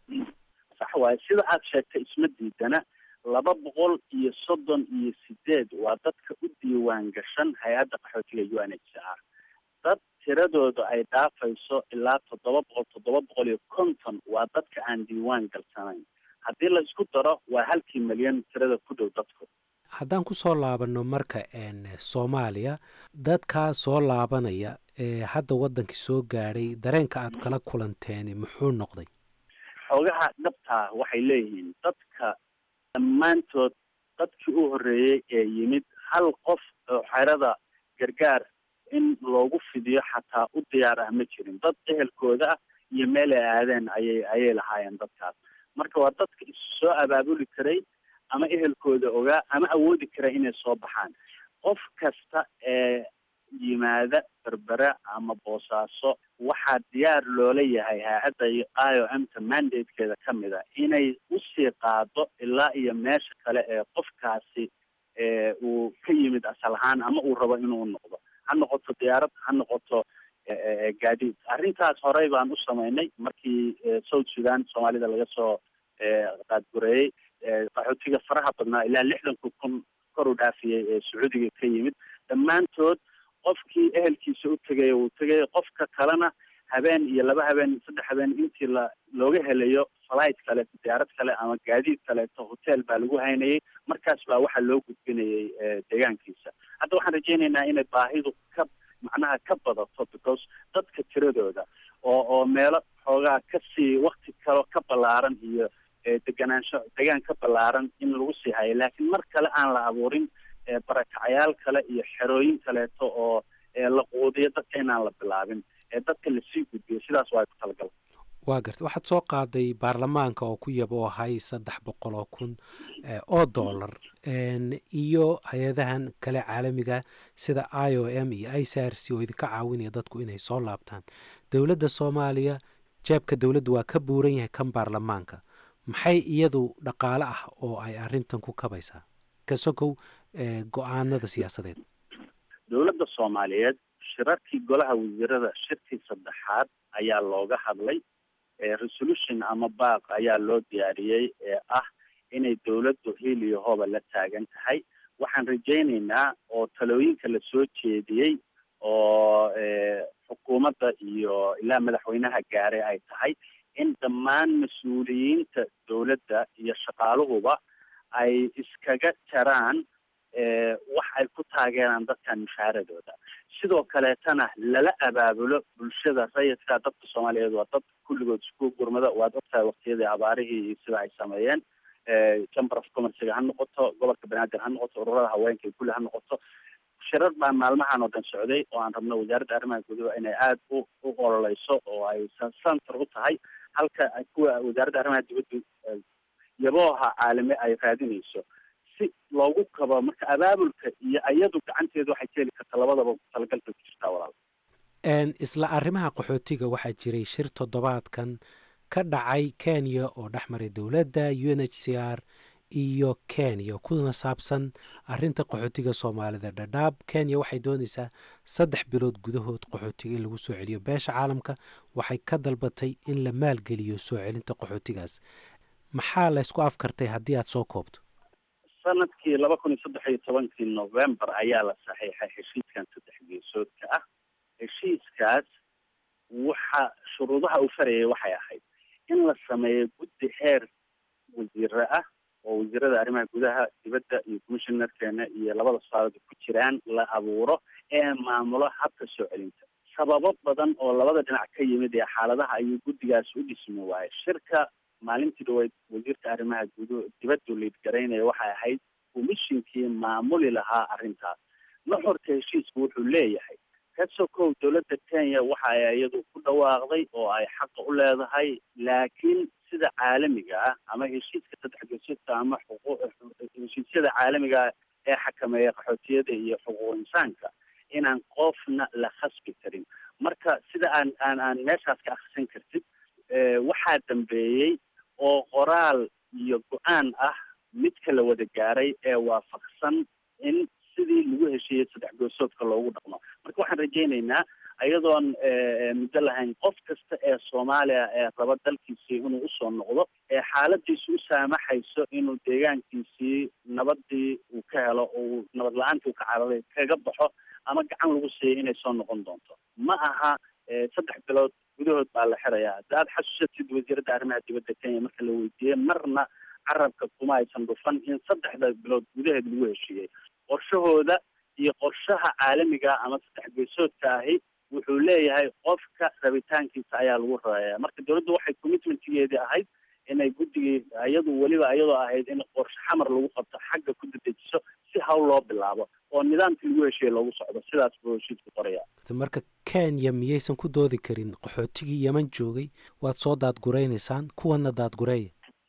sax waaye sida aad sheegtay isma diidana laba boqol iyo soddon iyo sideed waa dadka u diiwaan gashan hay-adda qaxootiga u n h c r dad tiradooda ay dhaafayso ilaa toddoba boqol toddoba boqol iyo konton waa dadka aan diiwaan galsanayn haddii la isku daro waa halkii milyan tirada ku dhow dadku haddaan ku soo laabanno marka soomaaliya dadkaa soo laabanaya ee hadda waddankii soo gaadhay dareenka aad kala kulanteeni muxuu noqday xoogaha dhabtaa waxay leeyihiin dadka dhammaantood dadkii u horreeyey ee yimid hal qof oo xerada gargaar in loogu fidiyo xataa u diyaar ah ma jirin dad ehelkooda ah iyo meel ay aadeen ayay ayay lahaayeen dadkaas marka waa dadka is soo abaabuli karay ama ehelkooda ogaa ama awoodi kara inay soo baxaan qof kasta ee yimaada berbera ama boosaaso waxaa diyaar loola yahay hay-adda i o m ta mandatekeeda ka mid a inay usii qaado ilaa iyo meesha kale ee qofkaasi uu ka yimid asal ahaan ama uu rabo inuu noqdo ha noqoto diyaarad ha noqoto gaadiid arrintaas horey baan u samaynay markii south sudan soomaalida laga soo qaadgureeyey qaxootiga faraha badnaa ilaa lixdanka kun kor u dhaafiyey ee sacuudiga ka yimid dhammaantood qofkii ehelkiisa u tegaya uu tegaya qofka kalena habeen iyo laba habeen saddex habeen intii la looga helayo flight kale diyaarad kale ama gaadiid kaleeto hotel baa lagu haynayay markaas baa waxaa loo gudbinayay deegaankiisa hadda waxaan rajaynaynaa inay baahidu ka macnaha ka badato because dadka tiradooda oo oo meelo xoogaa kasii wakti kalo ka ballaaran iyo deganaansho degaan ka ballaaran in lagu sii hayo laakiin mar kale aan la abuurin barakacayaal kale iyo xerooyin kaleeto oo la quudiyo dadka inaan la bilaabin ee dadka lasii gudbiyo sidaas waa ku talagal waa garta waxaad soo qaaday baarlamaanka oo ku yabo ahay saddex boqol oo kun oo dollar iyo hay-adahan kale caalamiga sida i o m iyo i c r c oo idinka caawinaya dadku inay soo laabtaan dowladda soomaaliya jeebka dowladdu waa ka buuran yahay kan baarlamaanka maxay iyadu dhaqaale ah oo ay arrintan ku kabaysaa ka sokow go-aanada siyaasadeed dowladda soomaaliyeed shirarkii golaha wasiirada shirkii saddexaad ayaa looga hadlay resolution ama baaq ayaa loo diyaariyey ee ah inay dowladdu hiil iyo hooba la taagan tahay waxaan rajaynaynaa oo talooyinka la soo jeediyey oo xukuumadda iyo ilaa madaxweynaha gaaray ay tahay in dhammaan mas-uuliyiinta dowladda iyo shaqaaluhuba ay iskaga jaraan wax ay ku taageeraan dadkan mushaaradooda sidoo kaleetana lala abaabulo bulshada rayidka dadka soomaaliyeed waa dad kulligood isku gurmada waad ogtahay waktiyadii abaarihii iyo sida ay sameeyeen chamber of commercega ha noqoto gobolka banaadir ha noqoto ururada haweenka iyo kulli ha noqoto shirar baa maalmahan oo dhan socday oo aan rabno wasaaradda arrimaha gudaha inay aada u u ololeyso oo ay center u tahay halka kuwa wasaaradda arrimaha dibadda yabooha caalami ay raadinayso si loogu kabo marka abaabulka iyo iyadu gacanteedu waxay keeni karta labadaba talagalka ku jirtaa walaal isla arrimaha qaxootiga waxaa jiray shir toddobaadkan ka dhacay kenya oo dhex maray dowladda u n h c r iyo kenya kuna saabsan arinta qaxootiga soomaalida dhadhaab kenya waxay doonaysaa saddex bilood gudahood qaxootiga in lagu soo celiyo beesha caalamka waxay ka dalbatay in la maalgeliyo soo celinta qaxootigaas maxaa laysku afkartay haddii aad soo koobto sanadkii laba kun iyo saddex iyo tobankii november ayaa la saxiixay heshiiskan saddex geesoodka ah heshiiskaas waxa shuruudaha uu farayay waxay ahayd in la sameeyo guddi heer wasiire ah oo wasiirada arrimaha gudaha dibadda iyo commissionerkeena iyo labada saarada ku jiraan la abuuro ee maamulo habka soo celinta sababo badan oo labada dhinac ka yimid ee xaaladaha ayuu guddigaas u dhismi waayay shirka maalintii dhaweyd wasiirka arrimaha gudu dibaddu liidgaraynaya waxay ahayd komishinkii maamuli lahaa arrintaas nuxurka heshiisku wuxuu leeyahay ka sokow dowladda kenya waxa ay iyadu ku dhawaaqday oo ay xaqa u leedahay laakiin sida caalamiga ah ama heshiiska saddex geesoodka ama xuquuq heshiisyada caalamiga ah ee xakameeya qaxootiyada iyo xuquuq insaanka inaan qofna la khasbi karin marka sida aan aan aan meeshaas ka akrisan kartid waxaa dambeeyey oo qoraal iyo go-aan ah midka la wada gaaray ee waafaqsan in sidii lagu heshiiyey saddex goosoodka loogu dhaqmo marka waxaan rajaynaynaa iyadoon muddo lahayn qof kasta ee soomaaliya ee raba dalkiisii inuu usoo noqdo ee xaaladiisu u saamaxayso inuu deegaankiisii nabadii uu ka helo uu nabad la-aantii uu ka cararay kaga baxo ama gacan lagu siiyo inay soo noqon doonto ma aha saddex bilood gudahood baa la xirayaa hadda aad xasuusatid wasiiradda arrimaha dibadda kenya marka la weydiiyey marna carabka kuma aysan dhufan in saddexda bilood gudaheed lagu heshiiyey qorshahooda iyo qorshaha caalamiga ama saddex geesoodka ahi wuxuu leeyahay qofka rabitaankiisa ayaa lagu rareeya marka dowladdu waxay commitmentgeedii ahayd inay guddigii iyadu weliba iyadoo ahayd in qorshe xamar lagu qabto xagga ku dedejiso si hawl loo bilaabo oo nidaamkii lagu heshiiyey loogu socdo sidaas buu heshiisku qoraya marka kenya miyaysan ku doodi karin qaxootigii yeman joogay waad soo daadguraynaysaan kuwana daadgureeya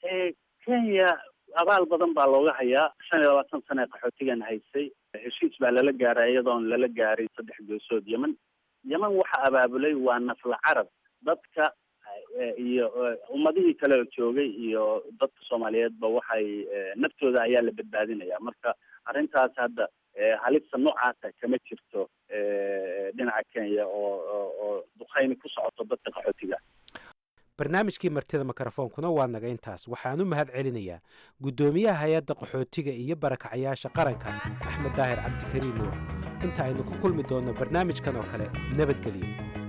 kenya abaal badan baa looga hayaa shan iyo labaatan sane ee qaxootigan haysay heshiis baa lala gaaray iyadoon lala gaaray saddex geesood yeman yeman waxa abaabulay waa nafla carab dadka iyo ummadihii kale oo joogay iyo dadka soomaaliyeedba waxay naftooda ayaa la badbaadinaya marka arrintaas hadda halista noocaasa kama jirto dhinaca kenya oo oo duqayni ku socoto dadka qaxootiga barnaamijkii martida mikrofoonkuna waa naga intaas waxaan u mahad celinayaa guddoomiyaha hay-adda qaxootiga iyo barakacayaasha qaranka axmed daahir cabdikariim nuur inta aynu ku kulmi doonno barnaamijkan oo kale nabadgelyo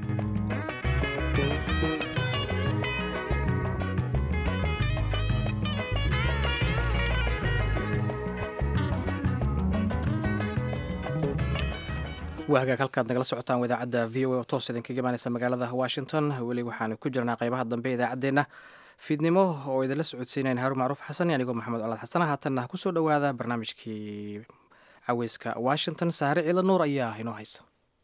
waa hagaag halkaad nagala socotaan idaacadda v o a oo toos idinkaga imaaneysa magaalada washington weli waxaanu ku jirnaa qaybaha dambe idaacaddeenna fiidnimo oo idinla socodsiinayn haruun macruuf xasan iyo anigoo maxamed colaad xasana haatanna kusoo dhowaada barnaamijkii caweyska washington saare ciila nuur ayaa inoo haysa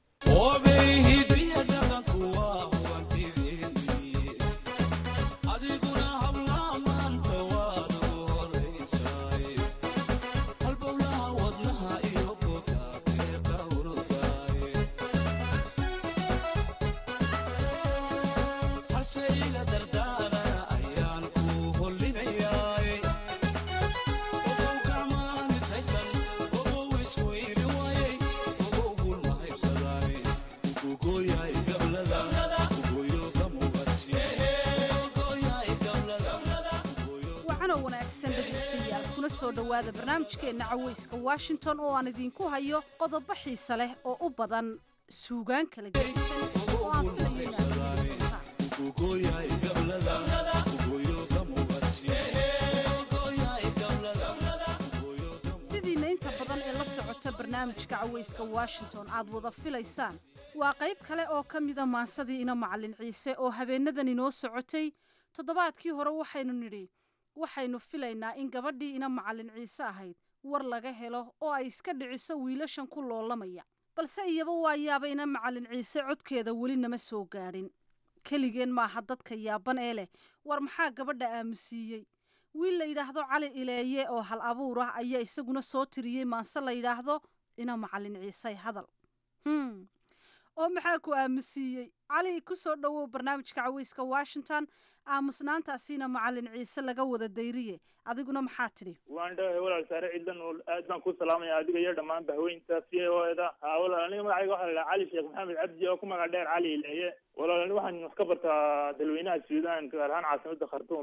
soo dhowaada barnaamijkeenna caweyska washington oo aan idiinku hayo qodobo xiise leh oo u badan suugaan kala gedisan oo aan filayo sidiina inta badan ee la socota barnaamijka caweyska washington aad wada filaysaan waa qayb kale oo ka mida maansadii ina macalin ciise oo habeenadan inoo socotay toddobaadkii hore waxaynu nidhi waxaynu filaynaa in gabadhii ina macalin ciise ahayd war laga helo oo ay iska dhiciso wiilashan ku loolamaya balse iyaba waa yaaba ina macalin ciise codkeeda weli nama soo gaadhin keligeen maaha dadka yaaban ee leh war maxaa gabadha aamusiiyey wiil la yidhaahdo cali ileeye oo hal abuur ah ayaa isaguna soo tiriyey maanse la yidhaahdo ina macalin ciise hadal hm oo maxaa ku aamusiiyey cali ku soo dhowow barnaamijka caweyska washington aamusnaantaasiina macalin ciise laga wada dayriye adiguna maxaa tidhi waan dhawahay walaal saare ciidan oo aad baan ku salaamaya adiga iyo dhammaan bahweynta c o eda ha walaal aniga magacayga waxaa la dhaha cali sheekh maxamed cabdi oo ku magac dheer cali ileeye walaal ani waxaan wax ka bartaa dalweynaha suudaan gaar ahaan caasimada khartuum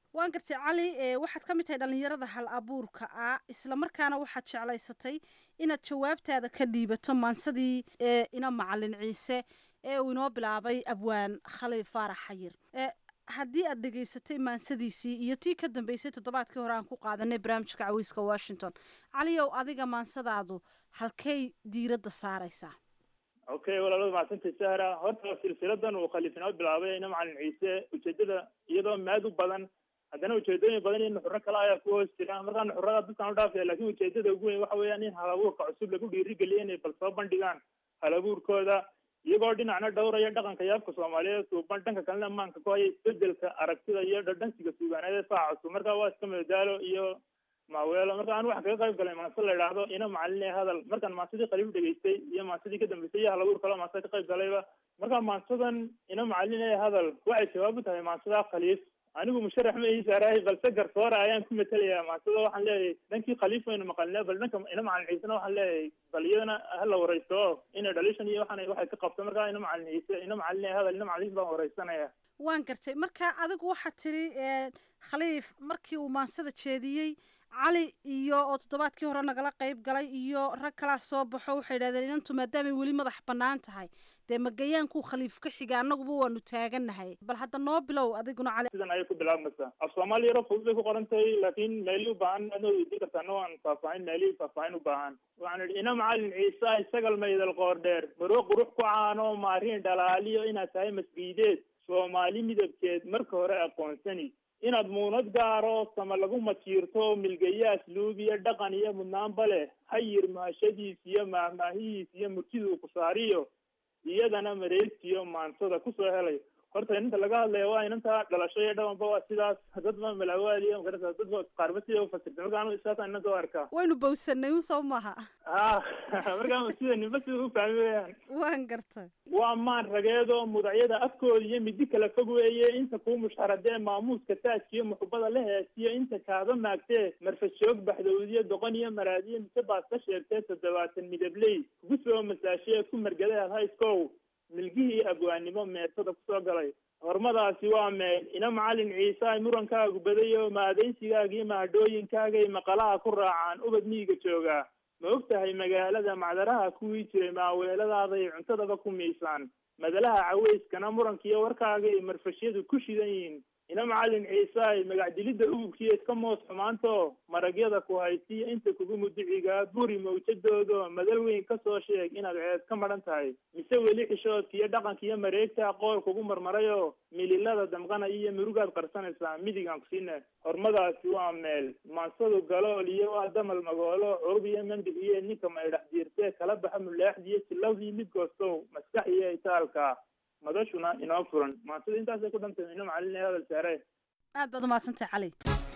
waan gartay cali waxaad ka mid tahay dhallinyarada hal abuurka ah islamarkaana waxaad jeclaysatay inaad jawaabtaada ka dhiibato maansadii ina macalin ciise ee uu inoo bilaabay abwaan khaliif faarax xayir haddii aad dhegaysatay maansadiisii iyo tii ka dambeysay toddobaadkii hore aan ku qaadanay barnaamijka caweyska washington caliyow adiga maansadaadu halkay diiradda saaraysaa okay walaalada macsantay sahra horta silsiladan uu khaliif inoo bilaabay ina macalin ciise ujeedada iyadoo maad u badan haddana ujeedooyin badan iyo nuxuro kale ayaa ku hoos jira markaa nuxurada dadkaan u dhaafaya lakin ujeedada ugu weyn waxa weeyaan in halabuurka cusub lagu dhiirigeliyo inay bal soo bandhigaan halabuurkooda iyagoo dhinacna dhowraya dhaqanka yaabka soomaaliyeed suuban dhanka kalena amaanka ku haya isbedelka aragtida iyo dhadhansiga suugaaneed ee faaca cusub marka waa iska madadaalo iyo maaweelo marka anu waxaan kaga qayb galay maanse la idhaahdo ina macalin ee hadal markaan maansadii khaliif dhegaystay iyo maansadii ka dambeysay iyo halabuur kaleo maansa ka qayb galayba marka maansadan ina macalin ee hadal waxay jawaab u tahay maansada khaliif anigu musharax ma ii saarahay balse garsoora ayaan ku matelayaa maasada waxaan leeyahay dhankii khaliif waynu maqalnaa bal dhanka ina macalin ciisena waxaan leeyahay bal iyadana hala wareysto inay dhalishan iyo waxaan waxay ka qabto markaa ina macalin ciise ina macalin hadal ina macalin baan wareysanaya waan gartay marka adigu waxaad tiri khaliif markii uu maansada jeediyey cali iyo oo toddobaadkii hore nagala qayb galay iyo rag kalaa soo baxo waxay yidhahdeen inantu maadaamay weli madax bannaan tahay dee magayaankuu khaliif ka xiga annaguba waanu taagannahay bal hadda noo bilow adiguna cali sidan ayay ku bilaabmaysaa af soomaali yaro fudud bay ku qoran tahay laakiin meelii u baahan adnoo weydiin kartaa no aan faahfaahin meelihii faahfaahin u baahan waxaan idhi ina macalin ciise isagal maydal qoor dheer baro qurux ku caano maariin dhalaaliyo inaad tahay masgiideed soomaali midabkeed marka hore aqoonsani inaad muunad gaaro sama lagu majiirto milgaya asluub iyo dhaqan iyo mudnaanba leh hayir mahashadiis iyo maahmaahihiis iyo murtiduu ku saariyo iyadana mareegtiyo maansada kusoo helay horta inanta laga hadlaya waa inanta dhalasho iyo dhawanba waa sidaas dadba malaawaadiyo magarata dadba qaarba sida ufasirta marka anu isaasaan inanta u arkaa waynu bawsanay un soo maha ha markaa sida ninba sida u fahmi weyaan waan gartay waa maan rageedo mudacyada afkooda iyo midi kala fog weeye inta kuu mushxaradee maamuuska taajkiyo muxubada la heesiyo inta kaaba maagtee marfashoog baxdowdiyo doqon iyo maraadiyo mise baad ka sheegtee toddobaatan midabley kugu soo masaashee ku margadaad hayskow milgihii abwaannimo meersada kusoo galay hormadaasi waa meel ina macalin ciise ay murankaagu badayo maadaysigaaga iyo mahadhooyinkaagay maqalaha ku raacaan ubad miyiga joogaa ma og tahay magaalada macdaraha kuwii jiray maaweeladaaday cuntadaba ku miisaan madalaha caweyskana murankiiyo warkaagay marfashyadu ku shidan yihiin ina macalin ciise ay magacdilidda ugubkiiyo iska moos xumaanto maragyada ku haysiyo inta kugu mudicigaa buri mawjadoodo madal weyn kasoo sheeg inaad ceed ka madhan tahay mise weli xishoodka iyo dhaqanka iyo mareegta qool kugu marmarayo mililada damqanaya iyo murugaad qarsanaysaa midigaan kusiina hormadaasi waa meel maansadu galool iyo waa damal magoolo curub iyo mandib iyo ninka maydhax jiirtee kala baxa mulaaxdiiyo silawdii mid goostow maskax iyo itaalka madashuna inoo furan maansida intaasay ku dhantay ina macalin hadal saare aad baad umahadsantahay cali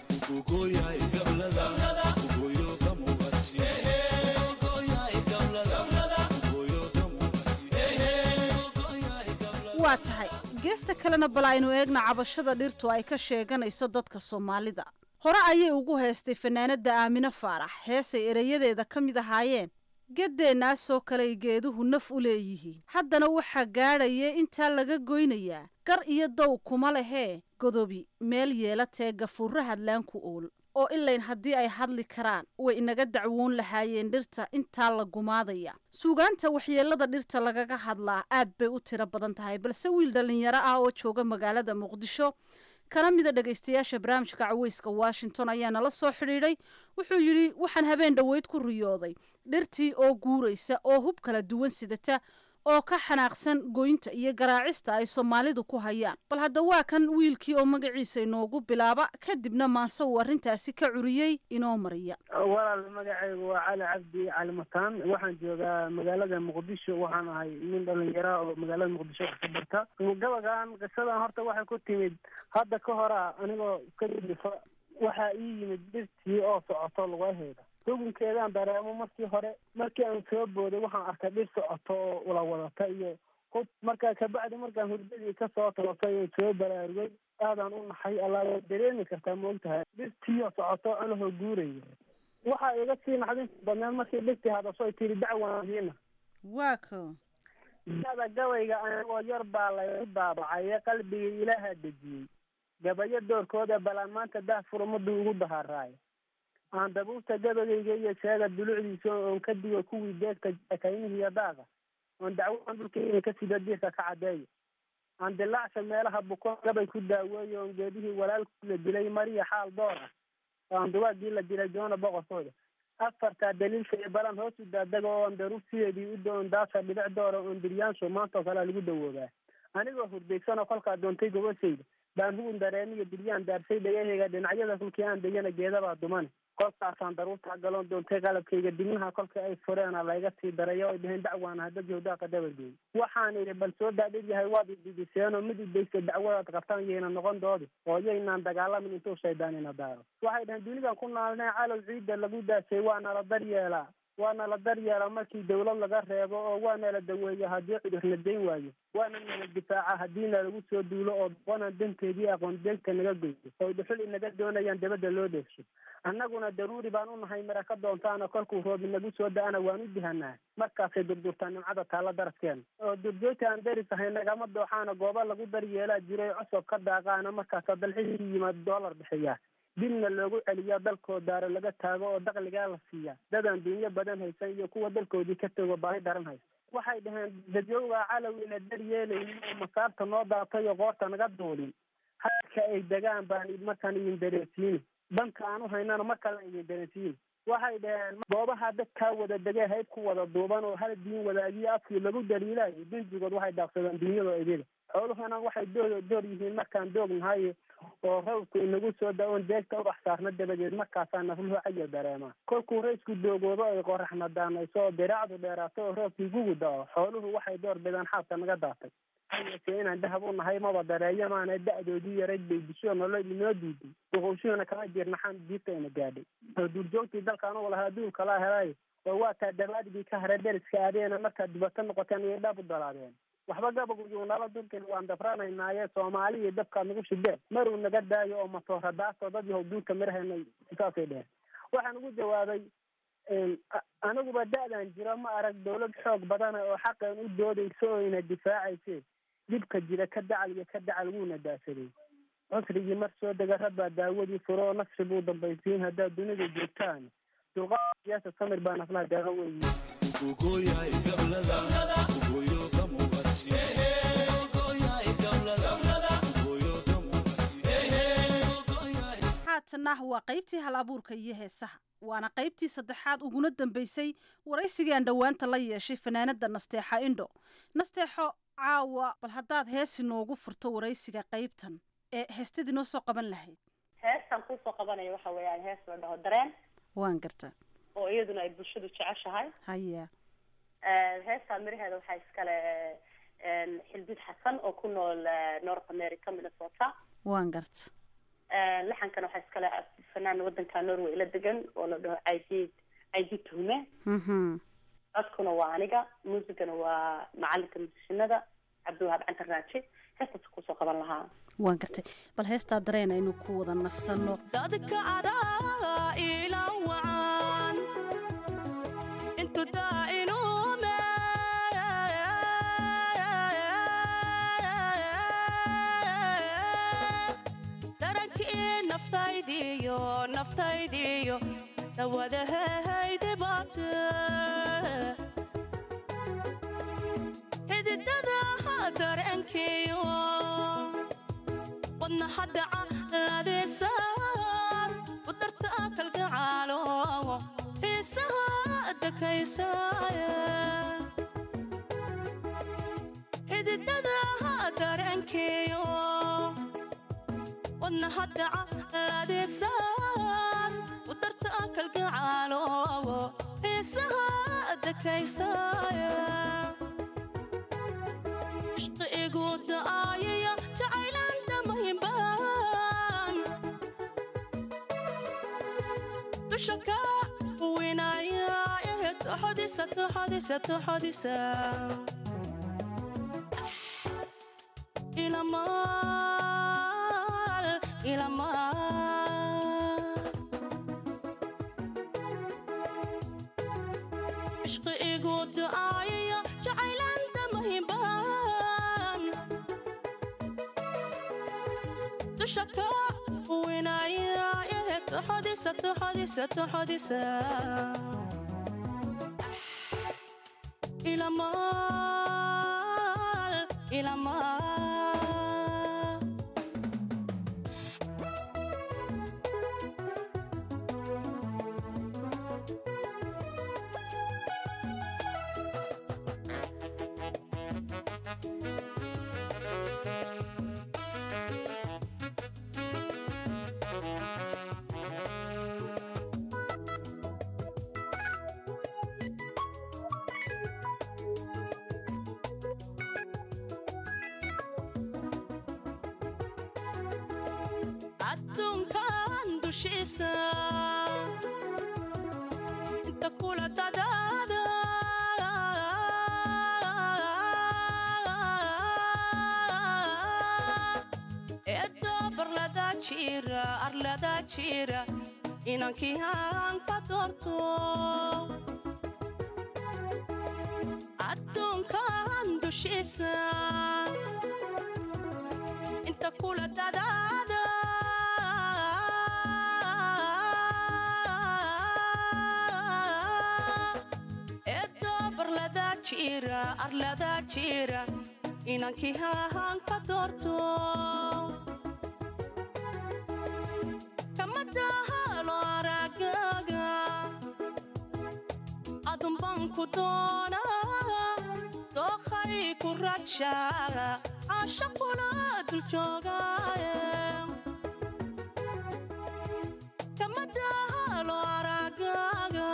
waa tahay geesta kalena bal aynu eegna cabashada dhirtu ay ka sheeganayso dadka soomaalida hore ayay ugu heestay fanaanada aamine faarax heesay ereyadeeda ka mid ahaayeen geddeennaasoo kaley geeduhu naf u leeyihiin haddana waxaa gaadhaya intaa laga goynayaa gar iyo dow kuma lehee godobi meel yeelatee gafuurra hadlaanku ool oo ilayn haddii ay hadli karaan way inaga dacwoon lahaayeen dhirta intaa la gumaadaya suugaanta waxyeelada dhirta lagaga hadlaa aad bay u tiro badan tahay balse wiil dhallinyaro ah oo jooga magaalada muqdisho kana mida dhegaystayaasha barnaamijka caweyska washington ayaa nala soo xidhiidhay wuxuu yidhi waxaan habeen dhoweyd ku riyooday dhirtii oo guuraysa oo hub kala duwan sidata oo ka xanaaqsan goynta iyo garaacista ay soomaalidu ku hayaan bal hadda waa kan wiilkii oo magaciisa inoogu bilaaba kadibna maanse uu arrintaasi ka curiyey inoo mariya walaal magacaygu waa cali cabdi cali mataan waxaan joogaa magaalada muqdisho waxaan ahay nin dhalinyara oo magaalada muqdisho wax ka barta gabagan qisadan horta waxay ku timid hadda ka hora anigoo ka dilifa waxaa ii yimid dhirtii oo socoto lugaheeda xukunkeedaan dareemo markii hore markii aan soo booday waxaan arkay dhir socoto oo la wadata iyo hub markaa kabacdi markaan hurdadii kasoo toosay oon soo baraarugay aadaan u naxay allaa dareemi kartaa ma ogtahay dhirtiioo socoto anahoo guuraya waxaa iga sii naxdinta badneed markii dhirtii hadasho ay tiri dacwaandiina waa ko dada gabayga anigoo yar baa laygu daabacay qalbigii ilaaha dejiyey gabayo doorkooda balaan maanta daahfur ummaddu ugu dahaaraayo aan dabuurta gabagayga iyo sheega dulucdiisa oon ka digo kuwii deegta jakaynihi iyo daaqa oon dacwadan dhulkayga ka sida diirka ka caddeeyo aan dilaacsha meelaha bukoon gabay ku daaweeyo oon geedihii walaalkii la dilay mariya xaal door ah oo aan duwaagii la dilay joona boqorkooda afartaa daliilka iyo balan hoos u daadaga oo aan daruur sideedii u doon daasa dhibic doora oon diryaansho maanta oo kalea lagu dawoobaa anigoo hurdaysanoo kolkaa doontay gobashayda baan hugun dareemiyo diryaan daarsay dhagahayga dhinacyada kulkii aan degana geedabaa dumane kolkaasaan daruurtaa galoon doontay qalabkayga dibnaha kolka ay fureena layga sii daray oo ay dheheen dacwaana hadda jawdaaqa dabargeey waxaan idhi bal soo daadhib yahay waad ididiseen oo mid idaysta dacwadaad qabtaan yayna noqon doodi oo yaynaan dagaalamin intuu shaydaan ina daaro waxay dhaheen dunidan ku naalnee calow ciidda lagu daasay waana la daryeelaa waana la daryeela markii dawlad laga reebo oo waana la daweeya haddii cudurna dayn waayo waana nala difaaca haddiina lagu soo duulo oo boqonan danteedii aqoon deegta naga goyso oo dhuxul inaga doonayaan dabadda loo dheefsho annaguna daruuri baan u nahay mara ka doontaana kolkuu roob inagu soo da-ana waan u dihanaa markaasay durdurtaa nimcada taalla daraskeena oo durjoogta aan daris ahay nagama dooxaana goobo lagu daryeelaa jiray cosob ka daaqaana markaasaa dalxiiskii yimaad doolar bixiyaa dibna loogu celiyaa dalkoo daaro laga taago oo dakligaa la siiyaa dadaan dunyo badan haysan iyo kuwa dalkoodii ka tego baahi daran haysa waxay dhaheen dadyogaa calow ina daryeelaynin oo masaarta noo daatay oo qoorta naga duulin halka ay degaan baan markaan idin dareensiini danka aan u haynana mar kale idin dareensiini waxay dhaheen goobaha dadkaa wada degee hayb ku wada duuban oo hal diin wadaagiyo afkii lagu daliilaayo dinjigood waxay daaqsadaan dunyada idila xooluhuna waxay doo door yihiin markaan doognahay oo rawdku inagu soo da-oon deegta ubax saarna dabadeed markaasaa nafluhu cayar dareemaa kolkuu raysku doogoobo ay qoraxna daanayso oo diraacdu dheeraato oo roobkii gugu da-o xooluhu waxay door bidaan xaabka naga daatay hayase inaan dahab u nahay maba dareeyo maana da-doodii yarayd bay disho nolol inoo diiday duqowshuhuna kama jirnaxaan diibta ina gaadhay oo duurjoogtii dalkaan u lahaa duulka laa helay oo waa taa dabaadigii ka hare deriska adeena markaad dibato noqoteen iyo dhab u dalaadeen waxba gabaguyuu nala dulkin waan dafranaynaaye soomaali iyo dabkaad nagu shideen maruu naga daayo oo matoora daasoo dad yahow duulka mirahena saasay dheheen waxaan ugu jawaabay aniguba da-dan jiro ma arag dawlad xoog badana oo xaqeen u doodayso oo ina difaacayse dhibka jira ka dacal iyo ka dacal wuuna daasaday cusrigii mar soo dega rabbaa daawadii furo oo nafsi buu dambaysiin haddaad dunida joogtaan dulqaad siyaasa samir baa naflaha daaga weyi haatanah waa qaybtii hal abuurka iyo heesaha waana qaybtii saddexaad uguna dambeysay waraysigii aan dhowaanta la yeeshay fanaanada nasteexa indho nasteexo caawa bal haddaad heesi noogu furto waraysiga qaybtan ee heestadii noo soo qaban lahayd heestan kuusoo qabanaya waxa weeyaan hees la dhaho dareen waan gartaa oo iyaduna ay bulshadu jeceshahay haya heestaa miraheeda waxaa iskale xildid xasan oo ku nool north america minnesota waan garta laxankana waxaa iskale fanaan wadanka norway la degan oo la dhaho caydiid caydiid tuhume codkuna waa aniga muusigana waa macalinka musishinada cabdiwahaab cantar raaji heestaas kusoo qaban lahaa waan gartay bal heestaa dareen aynu ku wada nasanno dadka adaa ila wacan intu daa'inume darankii naftaydiyo naftaydiyo dawadahaydibaate xididada dareenkiyo wadna hadaca ladeesaan u darta kalgacaalo xiisaha adakaysaaye xididada dareenkiyo wadna hadaca ladeesaan u darta kalgacaalo xiisaha adakaysaaye ishqi igu da'aayaya jacaylanta mahimbaan dusha ka winaya ehe toxodisa toxodisa toxodisa ilamaal ilamaal ishqi igu da'aayaya jacaylanta mahimbaan dusha ka winaya ehe toxodisa toxodisa toxodisa ilamaal ilamaal adduunkan dushiisa inta kula dadaada eedda barlada jira arlada jira inankii aan ka doorto adduunkan dushiisa inta kula dadaada eedda barlada jira arlada jira inankii hahaan ka doorto kamadahalo aragaga adunban ku doonaa dookhay ku rajaa caashaquna dul joogaaye kamadahalo aragaga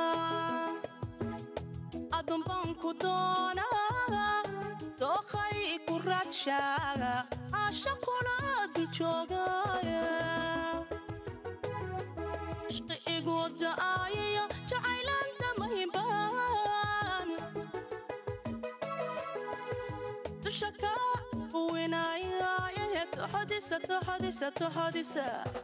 adunban ku doonaa dookhay ku rajaa caashaquna dul joogaaye ishqi igu da'aayayo jacaylanta mahibaan dusha ka winaya ehe toxodisa toxodisa toxodisa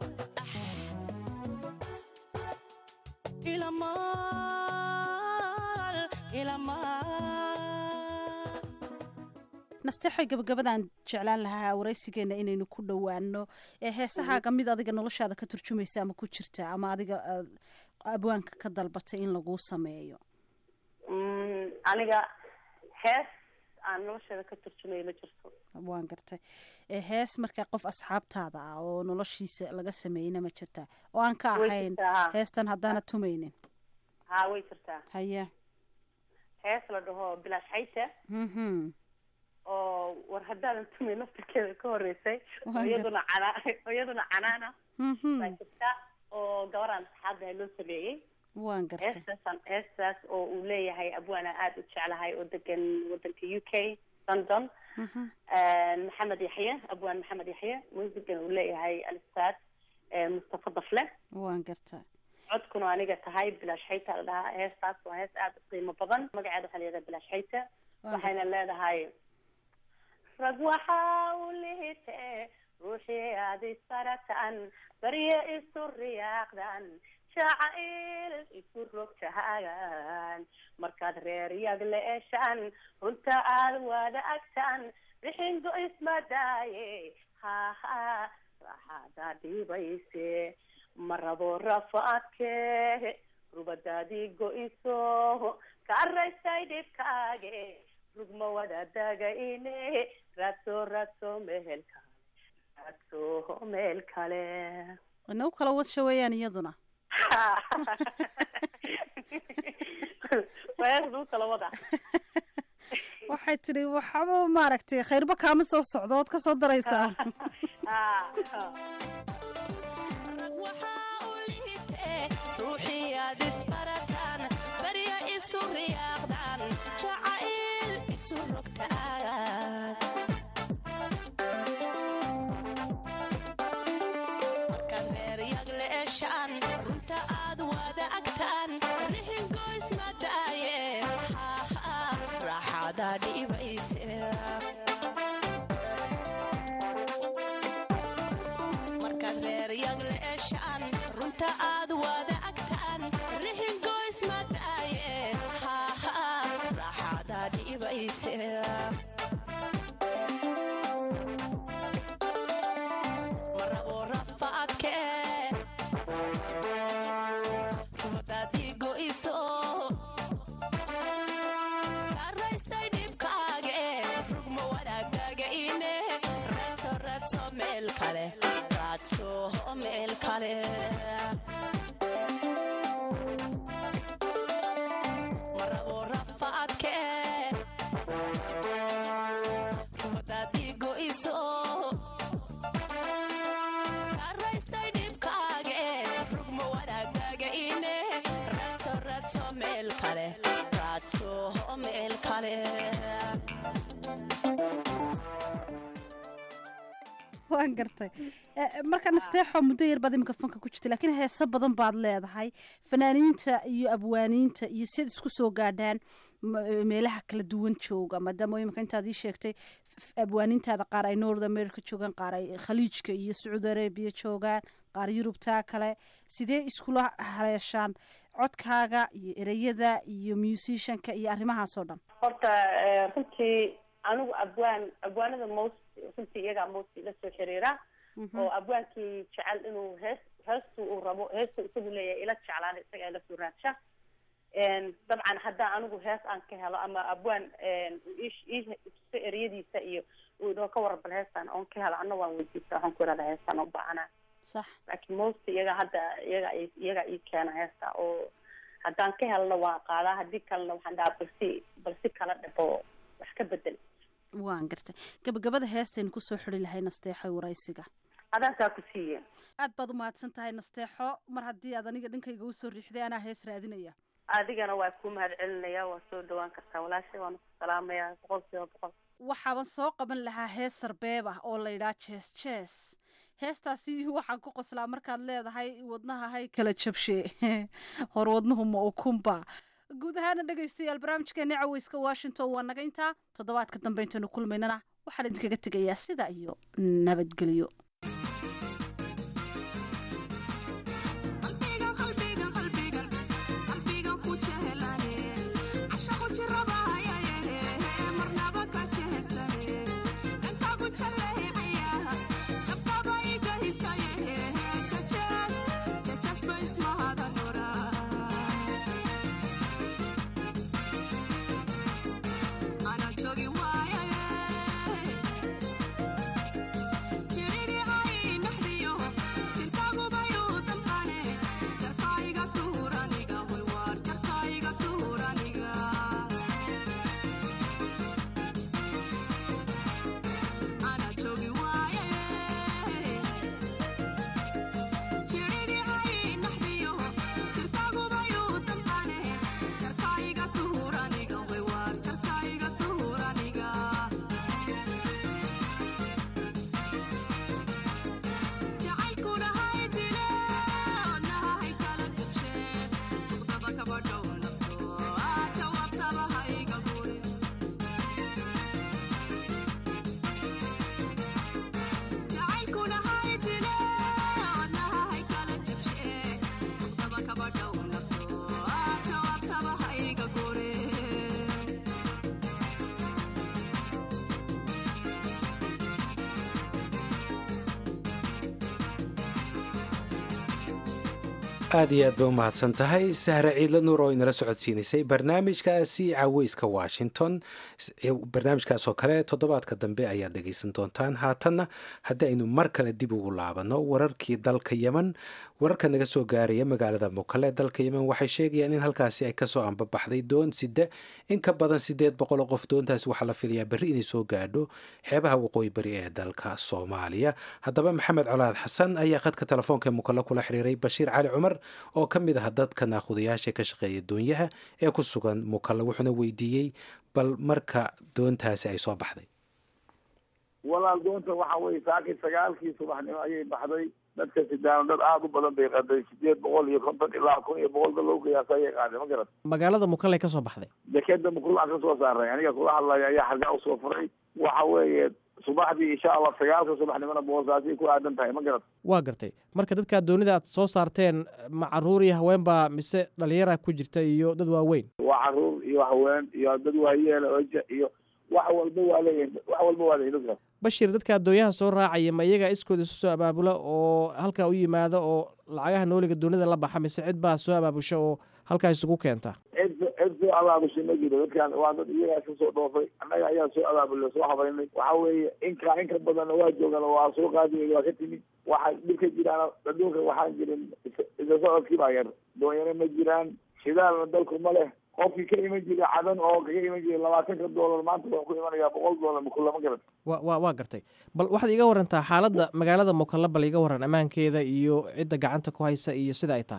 ilamaal ilamaal nasteexay gabagabadaan jeclaan lahaa waraysigeena inaynu ku dhowaano ee heesahaaga mid adiga noloshaada ka turjumaysa ama ku jirta ama adiga aad abwaanka ka dalbatay in laguu sameeyo Mm, aniga hees aan nolosheeda ka turjumaya ma jirto waan gartay ee hees markaa qof asxaabtaada ah oo noloshiisa laga sameeyeyna ma jirtaa oo aan ka Way ahayn jirtaa, haa. heestan haddaana tumaynin haa way jirtaa haya hees la dhaho bilaash xayta mhm oo war haddaadan tumay naftirkeeda ka horeysay oo Waan iyaduna cana oo iyaduna canaana mhm baa jirta oo gabaraan saxaabdahay loo sameeyey waan gartay heestaasaan heestaas oo uu leeyahay abwaana aada u jeclahay oo degan wadanka u k london Mhm. maxamed yaxye abwaan maxamed yaxye muusigan uu leeyahay alistaad mustafa dafle waan gartay codkuna aniga tahay bilaash xayta la dhahaa heestaas waa hees aada u qiimo badan magaceeda waxaa la yidhaha bilaash xayta waxayna leedahay rag waxaa u lihite ruuxii aad isbarataan barye isu riyaaqdan jacayl isu rogtahagan markaad reer yag la eshaan runta aad wada agtaan bixindu ismadaaye haha raaxaada dhibayse ma rabo rafaadke rubadaadii go-iso ka araysay dhibkaage rugma wada dagayne raadso raadso meel kale raadso meel kale inagu kala wadsha weeyaan iyaduna waas lagu kala wada waxay tidhi waxaba maaragtay khayrba kaama soo socdo ood ka soo daraysaa ruuxii aad isbarataan barya isu riyaaqdaan jacayl isu rogtaan markaad reer yag la eshaan runta aad wada agtaan rixingoys madaaye haha raaxaada dhibayse markaad reer yag la eshaan runta aad wada agtaan rixingoys madaaye haha raaxaada dhibayse ma rabo raadso meel kale raadso meel kale waan gartay marka nasteexo muddo yar baad iminka fanka ku jirta laakiin heeso badan baad leedahay fanaaniinta iyo abwaaniinta iyo siad isku soo gaadhaan meelaha kala duwan jooga maadaama iminka intaad ii sheegtay abwaaniintaada qaar ay north america joogaan qaar ay khaliijka iyo sacuudi arabia joogaan qaar yurubtaa kale sidee iskula haleeshaan codkaaga iyo ereyada iyo musicianka iyo arrimahaas oo dhan horta runtii anigu abwaan abwaanada most runtii iyagaa most la soo xiriira oo abwaankii jecel inuu hees heestu uu rabo heestu isagu leeyahay ila jeclaan isaga ila soo raadsha dabcan haddaan anigu hees aan ka helo ama abwaan iso ereyadiisa iyo uu idhoo ka warabal heestaan oon ka helo anna waan weydiista waxaan ku irahda heestaan oo baahana sax laakiin most iyaga hadda iyaga iyaga ii keena heesta oo haddaan ka helna waan qaadaa haddii kalena waxaan dhahaa balsi balsi kala dhabo wax ka bedel waan gartay gabagabada heestaynu kusoo xiri lahay nasteexo waraysiga adaasaa ku siiye aad baad umahadsan tahay nasteexo mar haddii aad aniga dhankayga usoo riixday anaa hees raadinaya adigana waa kuu mahad celinaya waa soo dhawaan kartaa walaashay waana ku salaamaya boqol kiiba boqol waxaaban soo qaban lahaa hees sarbeeb ah oo la yidhaha jees jees heestaasi waxaan ku qoslaa markaad leedahay wadnaha hay kala jabshe hor wadnuhu ma ukunba guud ahaana dhegaystayaal barnaamijkeena caweyska washington waa naga intaa toddobaadka dambe intaynu kulmaynana waxaan idinkaga tegayaa sida iyo nabadgelyo aad iyo aad bay u mahadsan tahay sahre ciidla nuur oo inala socodsiinaysay barnaamijkaasi caweyska washington barnaamijkaas oo kale toddobaadka dambe ayaad dhegaysan doontaan haatanna haddii aynu mar kale dib ugu laabanno wararkii dalka yemen wararka naga soo gaaraya magaalada mukale dalka yemen waxay sheegayaan in halkaasi ay kasoo ambabaxday doon side in ka badan sideed boqol oo qof doontaasi waxaa la filayaa berri inay soo gaadho xeebaha waqooyi bari ee dalka soomaaliya haddaba maxamed colaad xasan ayaa khadka telefoonka mukale kula xiriiray bashiir cali cumar oo ka mid ah dadka naakudayaasha ka shaqeeya doonyaha ee ku sugan mukale wuxuuna weydiiyey bal marka doontaasi ay soo baxday walaal doonta waxa weye saakii sagaalkii subaxnimo ayay baxday dadka sidaano dad aada u badan bay qaday sideed boqol iyo konton ilaa kun iyo boqol dad lagu qiyaasa ayay qaaday ma garat magaalada mukale ka soo baxday dekeda mukulaan ka soo saaray aniga kula hadlaya ayaa xargaa usoo furay waxa weeye subaxdii insha allah sagaalka subaxnimona boosaasay ku aadan tahay ma garat waa gartay marka dadka doonida aad soo saarteen ma caruur iyo haween baa mise dhalinyara ku jirta iyo dad waaweyn waa caruur iyo haween iyo dad waayeela oja iyo wax walba waa leeyahay wax walba waa leeyahay dadkaas bashir dadka addoonyaha soo raacaya ma iyaga iskooda isu soo abaabula oo halkaa u yimaada oo lacagaha nooliga doonida la baxa mise cid baa soo abaabusha oo halkaa isugu keenta cid cid soo abaabushay ma jiro dadkan waa dad iyagaa iska soo dhoofay annaga ayaa soo abaabulay soo habaynay waxa weeye inka inka badanna waa joogan waa soo qaadi waa ka timid waxa dhibka jiraan adduunka waxaan jirin isa socodkii baa yar doonyana ma jiraan shidaalna dalku ma leh qofkii ka iman jiray cadan oo kaga iman jiray labaatanka doolar maanta wuxuu ku imanayaa boqol doolar makula ma garat wa wa waa gartay bal waxaad iga warantaa xaaladda magaalada mukalla bal iga waran ammaankeeda iyo cidda gacanta ku haysa iyo sida ay tahay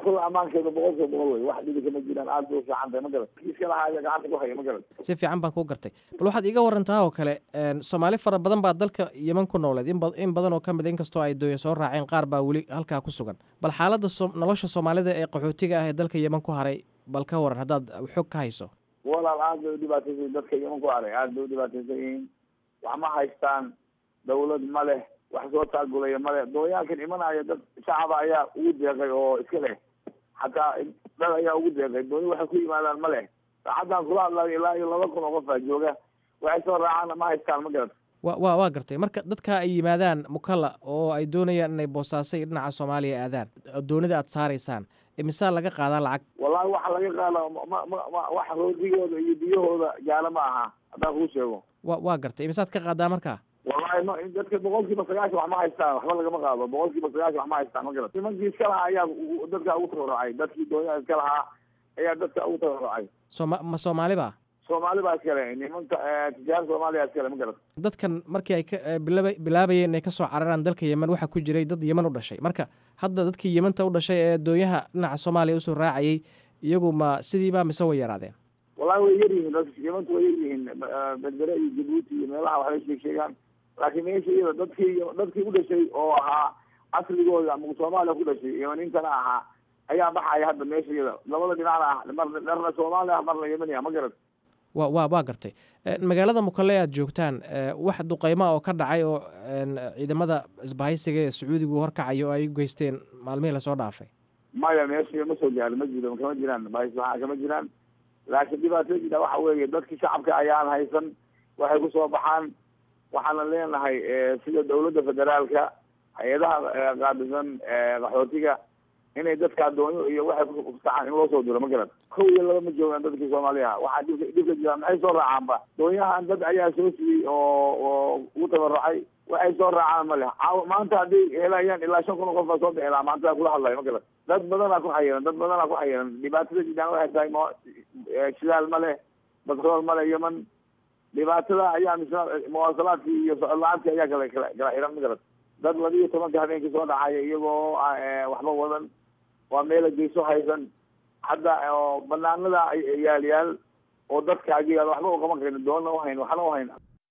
dhibaatada ammaankeeda boqol kiiba boqol wey wax dhibi kama jiraan aad bay u fiican tahay ma garat kiiska lahaaya gacanta ku haya ma garat si fiican baan kuu gartay bal waxaad iga warantaa oo kale soomaali fara badan baa dalka yeman ku nooleed in badan oo ka mid inkastoo ay dooya soo raaceen qaar baa weli halkaa ku sugan bal xaaladda nolosha soomaalida ee qaxootiga ah ee dalka yeman ku haray bal ka waran haddaad xog ka hayso walaal aad bay udhibaataysan yihin dadka yeman ku haray aad bay udhibaataysan yihiin wax ma haystaan dawlad ma leh wax soo taagulaya male dooyaankan imanaya dad shacaba ayaa ugu deeqay oo iska leh xataa dad ayaa ugu deeqay dooya waxay ku yimaadaan ma leh saacaddan kula hadlayo ilaa iyo laba kun oo qof aa jooga waxay soo raacaan ma haystaan ma garat wa wa waa gartay marka dadka ay yimaadaan mukalla oo ay doonayaan inay boosaasay dhinaca soomaaliya aadaan doonida aad saaraysaan imisaa laga qaadaa lacag wallahi waxa laga qaada ma ma ma wax roodigooda iyo biyahooda gaala ma aha haddaan kuu sheego wa waa gartay imisaad ka qaadaa marka wallahi ma dadka boqol kiiba sagaashan wax ma haystaan waxba lagama qaado boqol kiiba sagaashan wax ma haystaan ma garat nimankii iska lahaa ayaa dadka ugu tabarrucay dadkii doonyaha iska lahaa ayaa dadka ugu tabarrucay sooma ma soomaali ba soomaali baa iskale nimanka tijaar soomaaliya iskale ma garat dadkan markii ay ka bilaba bilaabayeen inay kasoo cararaan dalka yemen waxaa ku jiray dad yemen u dhashay marka hadda dadkii yementa u dhashay ee doonyaha dhinaca soomaaliya usoo raacayay iyagu ma sidiiba mise way yaraadeen wallahi way yar yihiin dadka yemantu way yar yihiin berbere iyo jabuuti iyo meelaha waxbay sheeg sheegaan laakiin meesha iyada dadkii dadkii u dhashay oo ahaa asligooda ama soomaaliya ku dhashay yemaniintana ahaa ayaa baxaya hadda meesha iyada labada dhinacna ah mar dharna soomaali ah marna yemani ah ma garat wa wa waa gartay magaalada mukalle aad joogtaan wax duqeyma oo ka dhacay oo ciidamada isbahaysiga ee sacuudigu horkacay oo ay u geysteen maalmihii lasoo dhaafay maya meesha ma soo gaarin ma jiro kama jiraan bahis waxaa kama jiraan laakiin dhibaatada jira waxa weeye dadkii shacabka ayaan haysan waxay kusoo baxaan waxaana leenahay sida dawladda federaalka hay-adaha qaabisan qaxootiga inay dadka adoonyo iyo waxay kutacaan in loo soo diro ma garan kow iyo laba ma joogaan dadkii soomaaliya waxaa dhibka dhibka jira maxay soo raacaanba doonyahan dad ayaa soo siiyey oo oo ugu tabarucay waxay soo raacaan ma leh caaw maanta hadday helayaan ilaa shan kun oo qof baa soo bixi lahaa maanta kula hadlayo ma garan dad badanaa ku xayiran dad badanaa ku xayiran dhibaatada jidaan waxay tahay mo shidaal ma leh batrool ma leh yeman dhibaatada ayaa misna muwaasalaadkii iyo socod la-aantii ayaa kala kala kala xiran ma garan dad laba iyo tobanka habeenkii soo dhacaya iyagoo waxba wadan waa meela geyso haysan hadda oo banaanada yaal yaal oo dadkaagi yaal waxba u qaban karin doonna uhayn waxna uhayn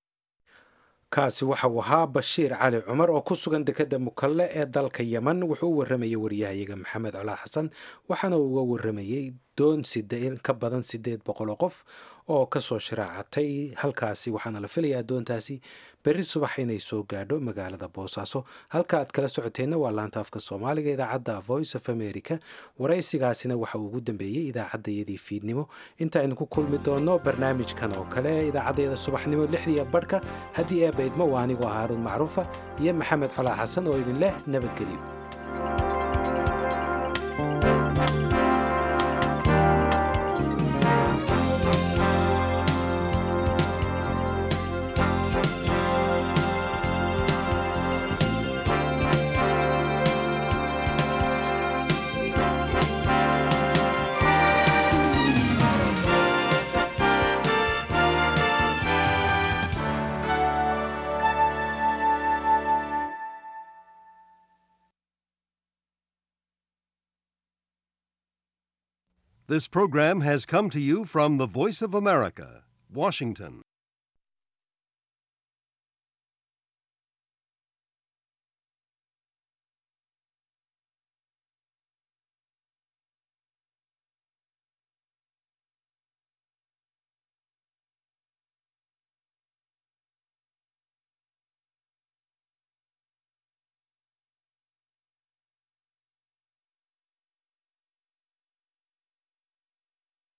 kaasi waxa uu ahaa bashiir cali cumar oo ku sugan dekeda mukalle ee dalka yeman wuxuu u waramayay waryahayaga maxamed colaa xasan waxaana uu uga waramayey doon side ka badan sideed boqol oo qof oo kasoo shiraacatay halkaasi waxaana la filayaa doontaasi berri subax inay soo gaadho magaalada boosaaso halka aad kala socoteenna waa laanta afka soomaaliga idaacadda voice of america waraysigaasina waxa uu ugu dambeeyey idaacaddayadii fiidnimo inta aynu ku kulmi doonno barnaamijkan oo kale idaacaddayada subaxnimo lixdiiya badhka haddii ee baydmo waa anigoo haaruun macruufa iyo maxamed colaa xasan oo idin leh nabadgelyo This program has come to you from the Voice of America, Washington.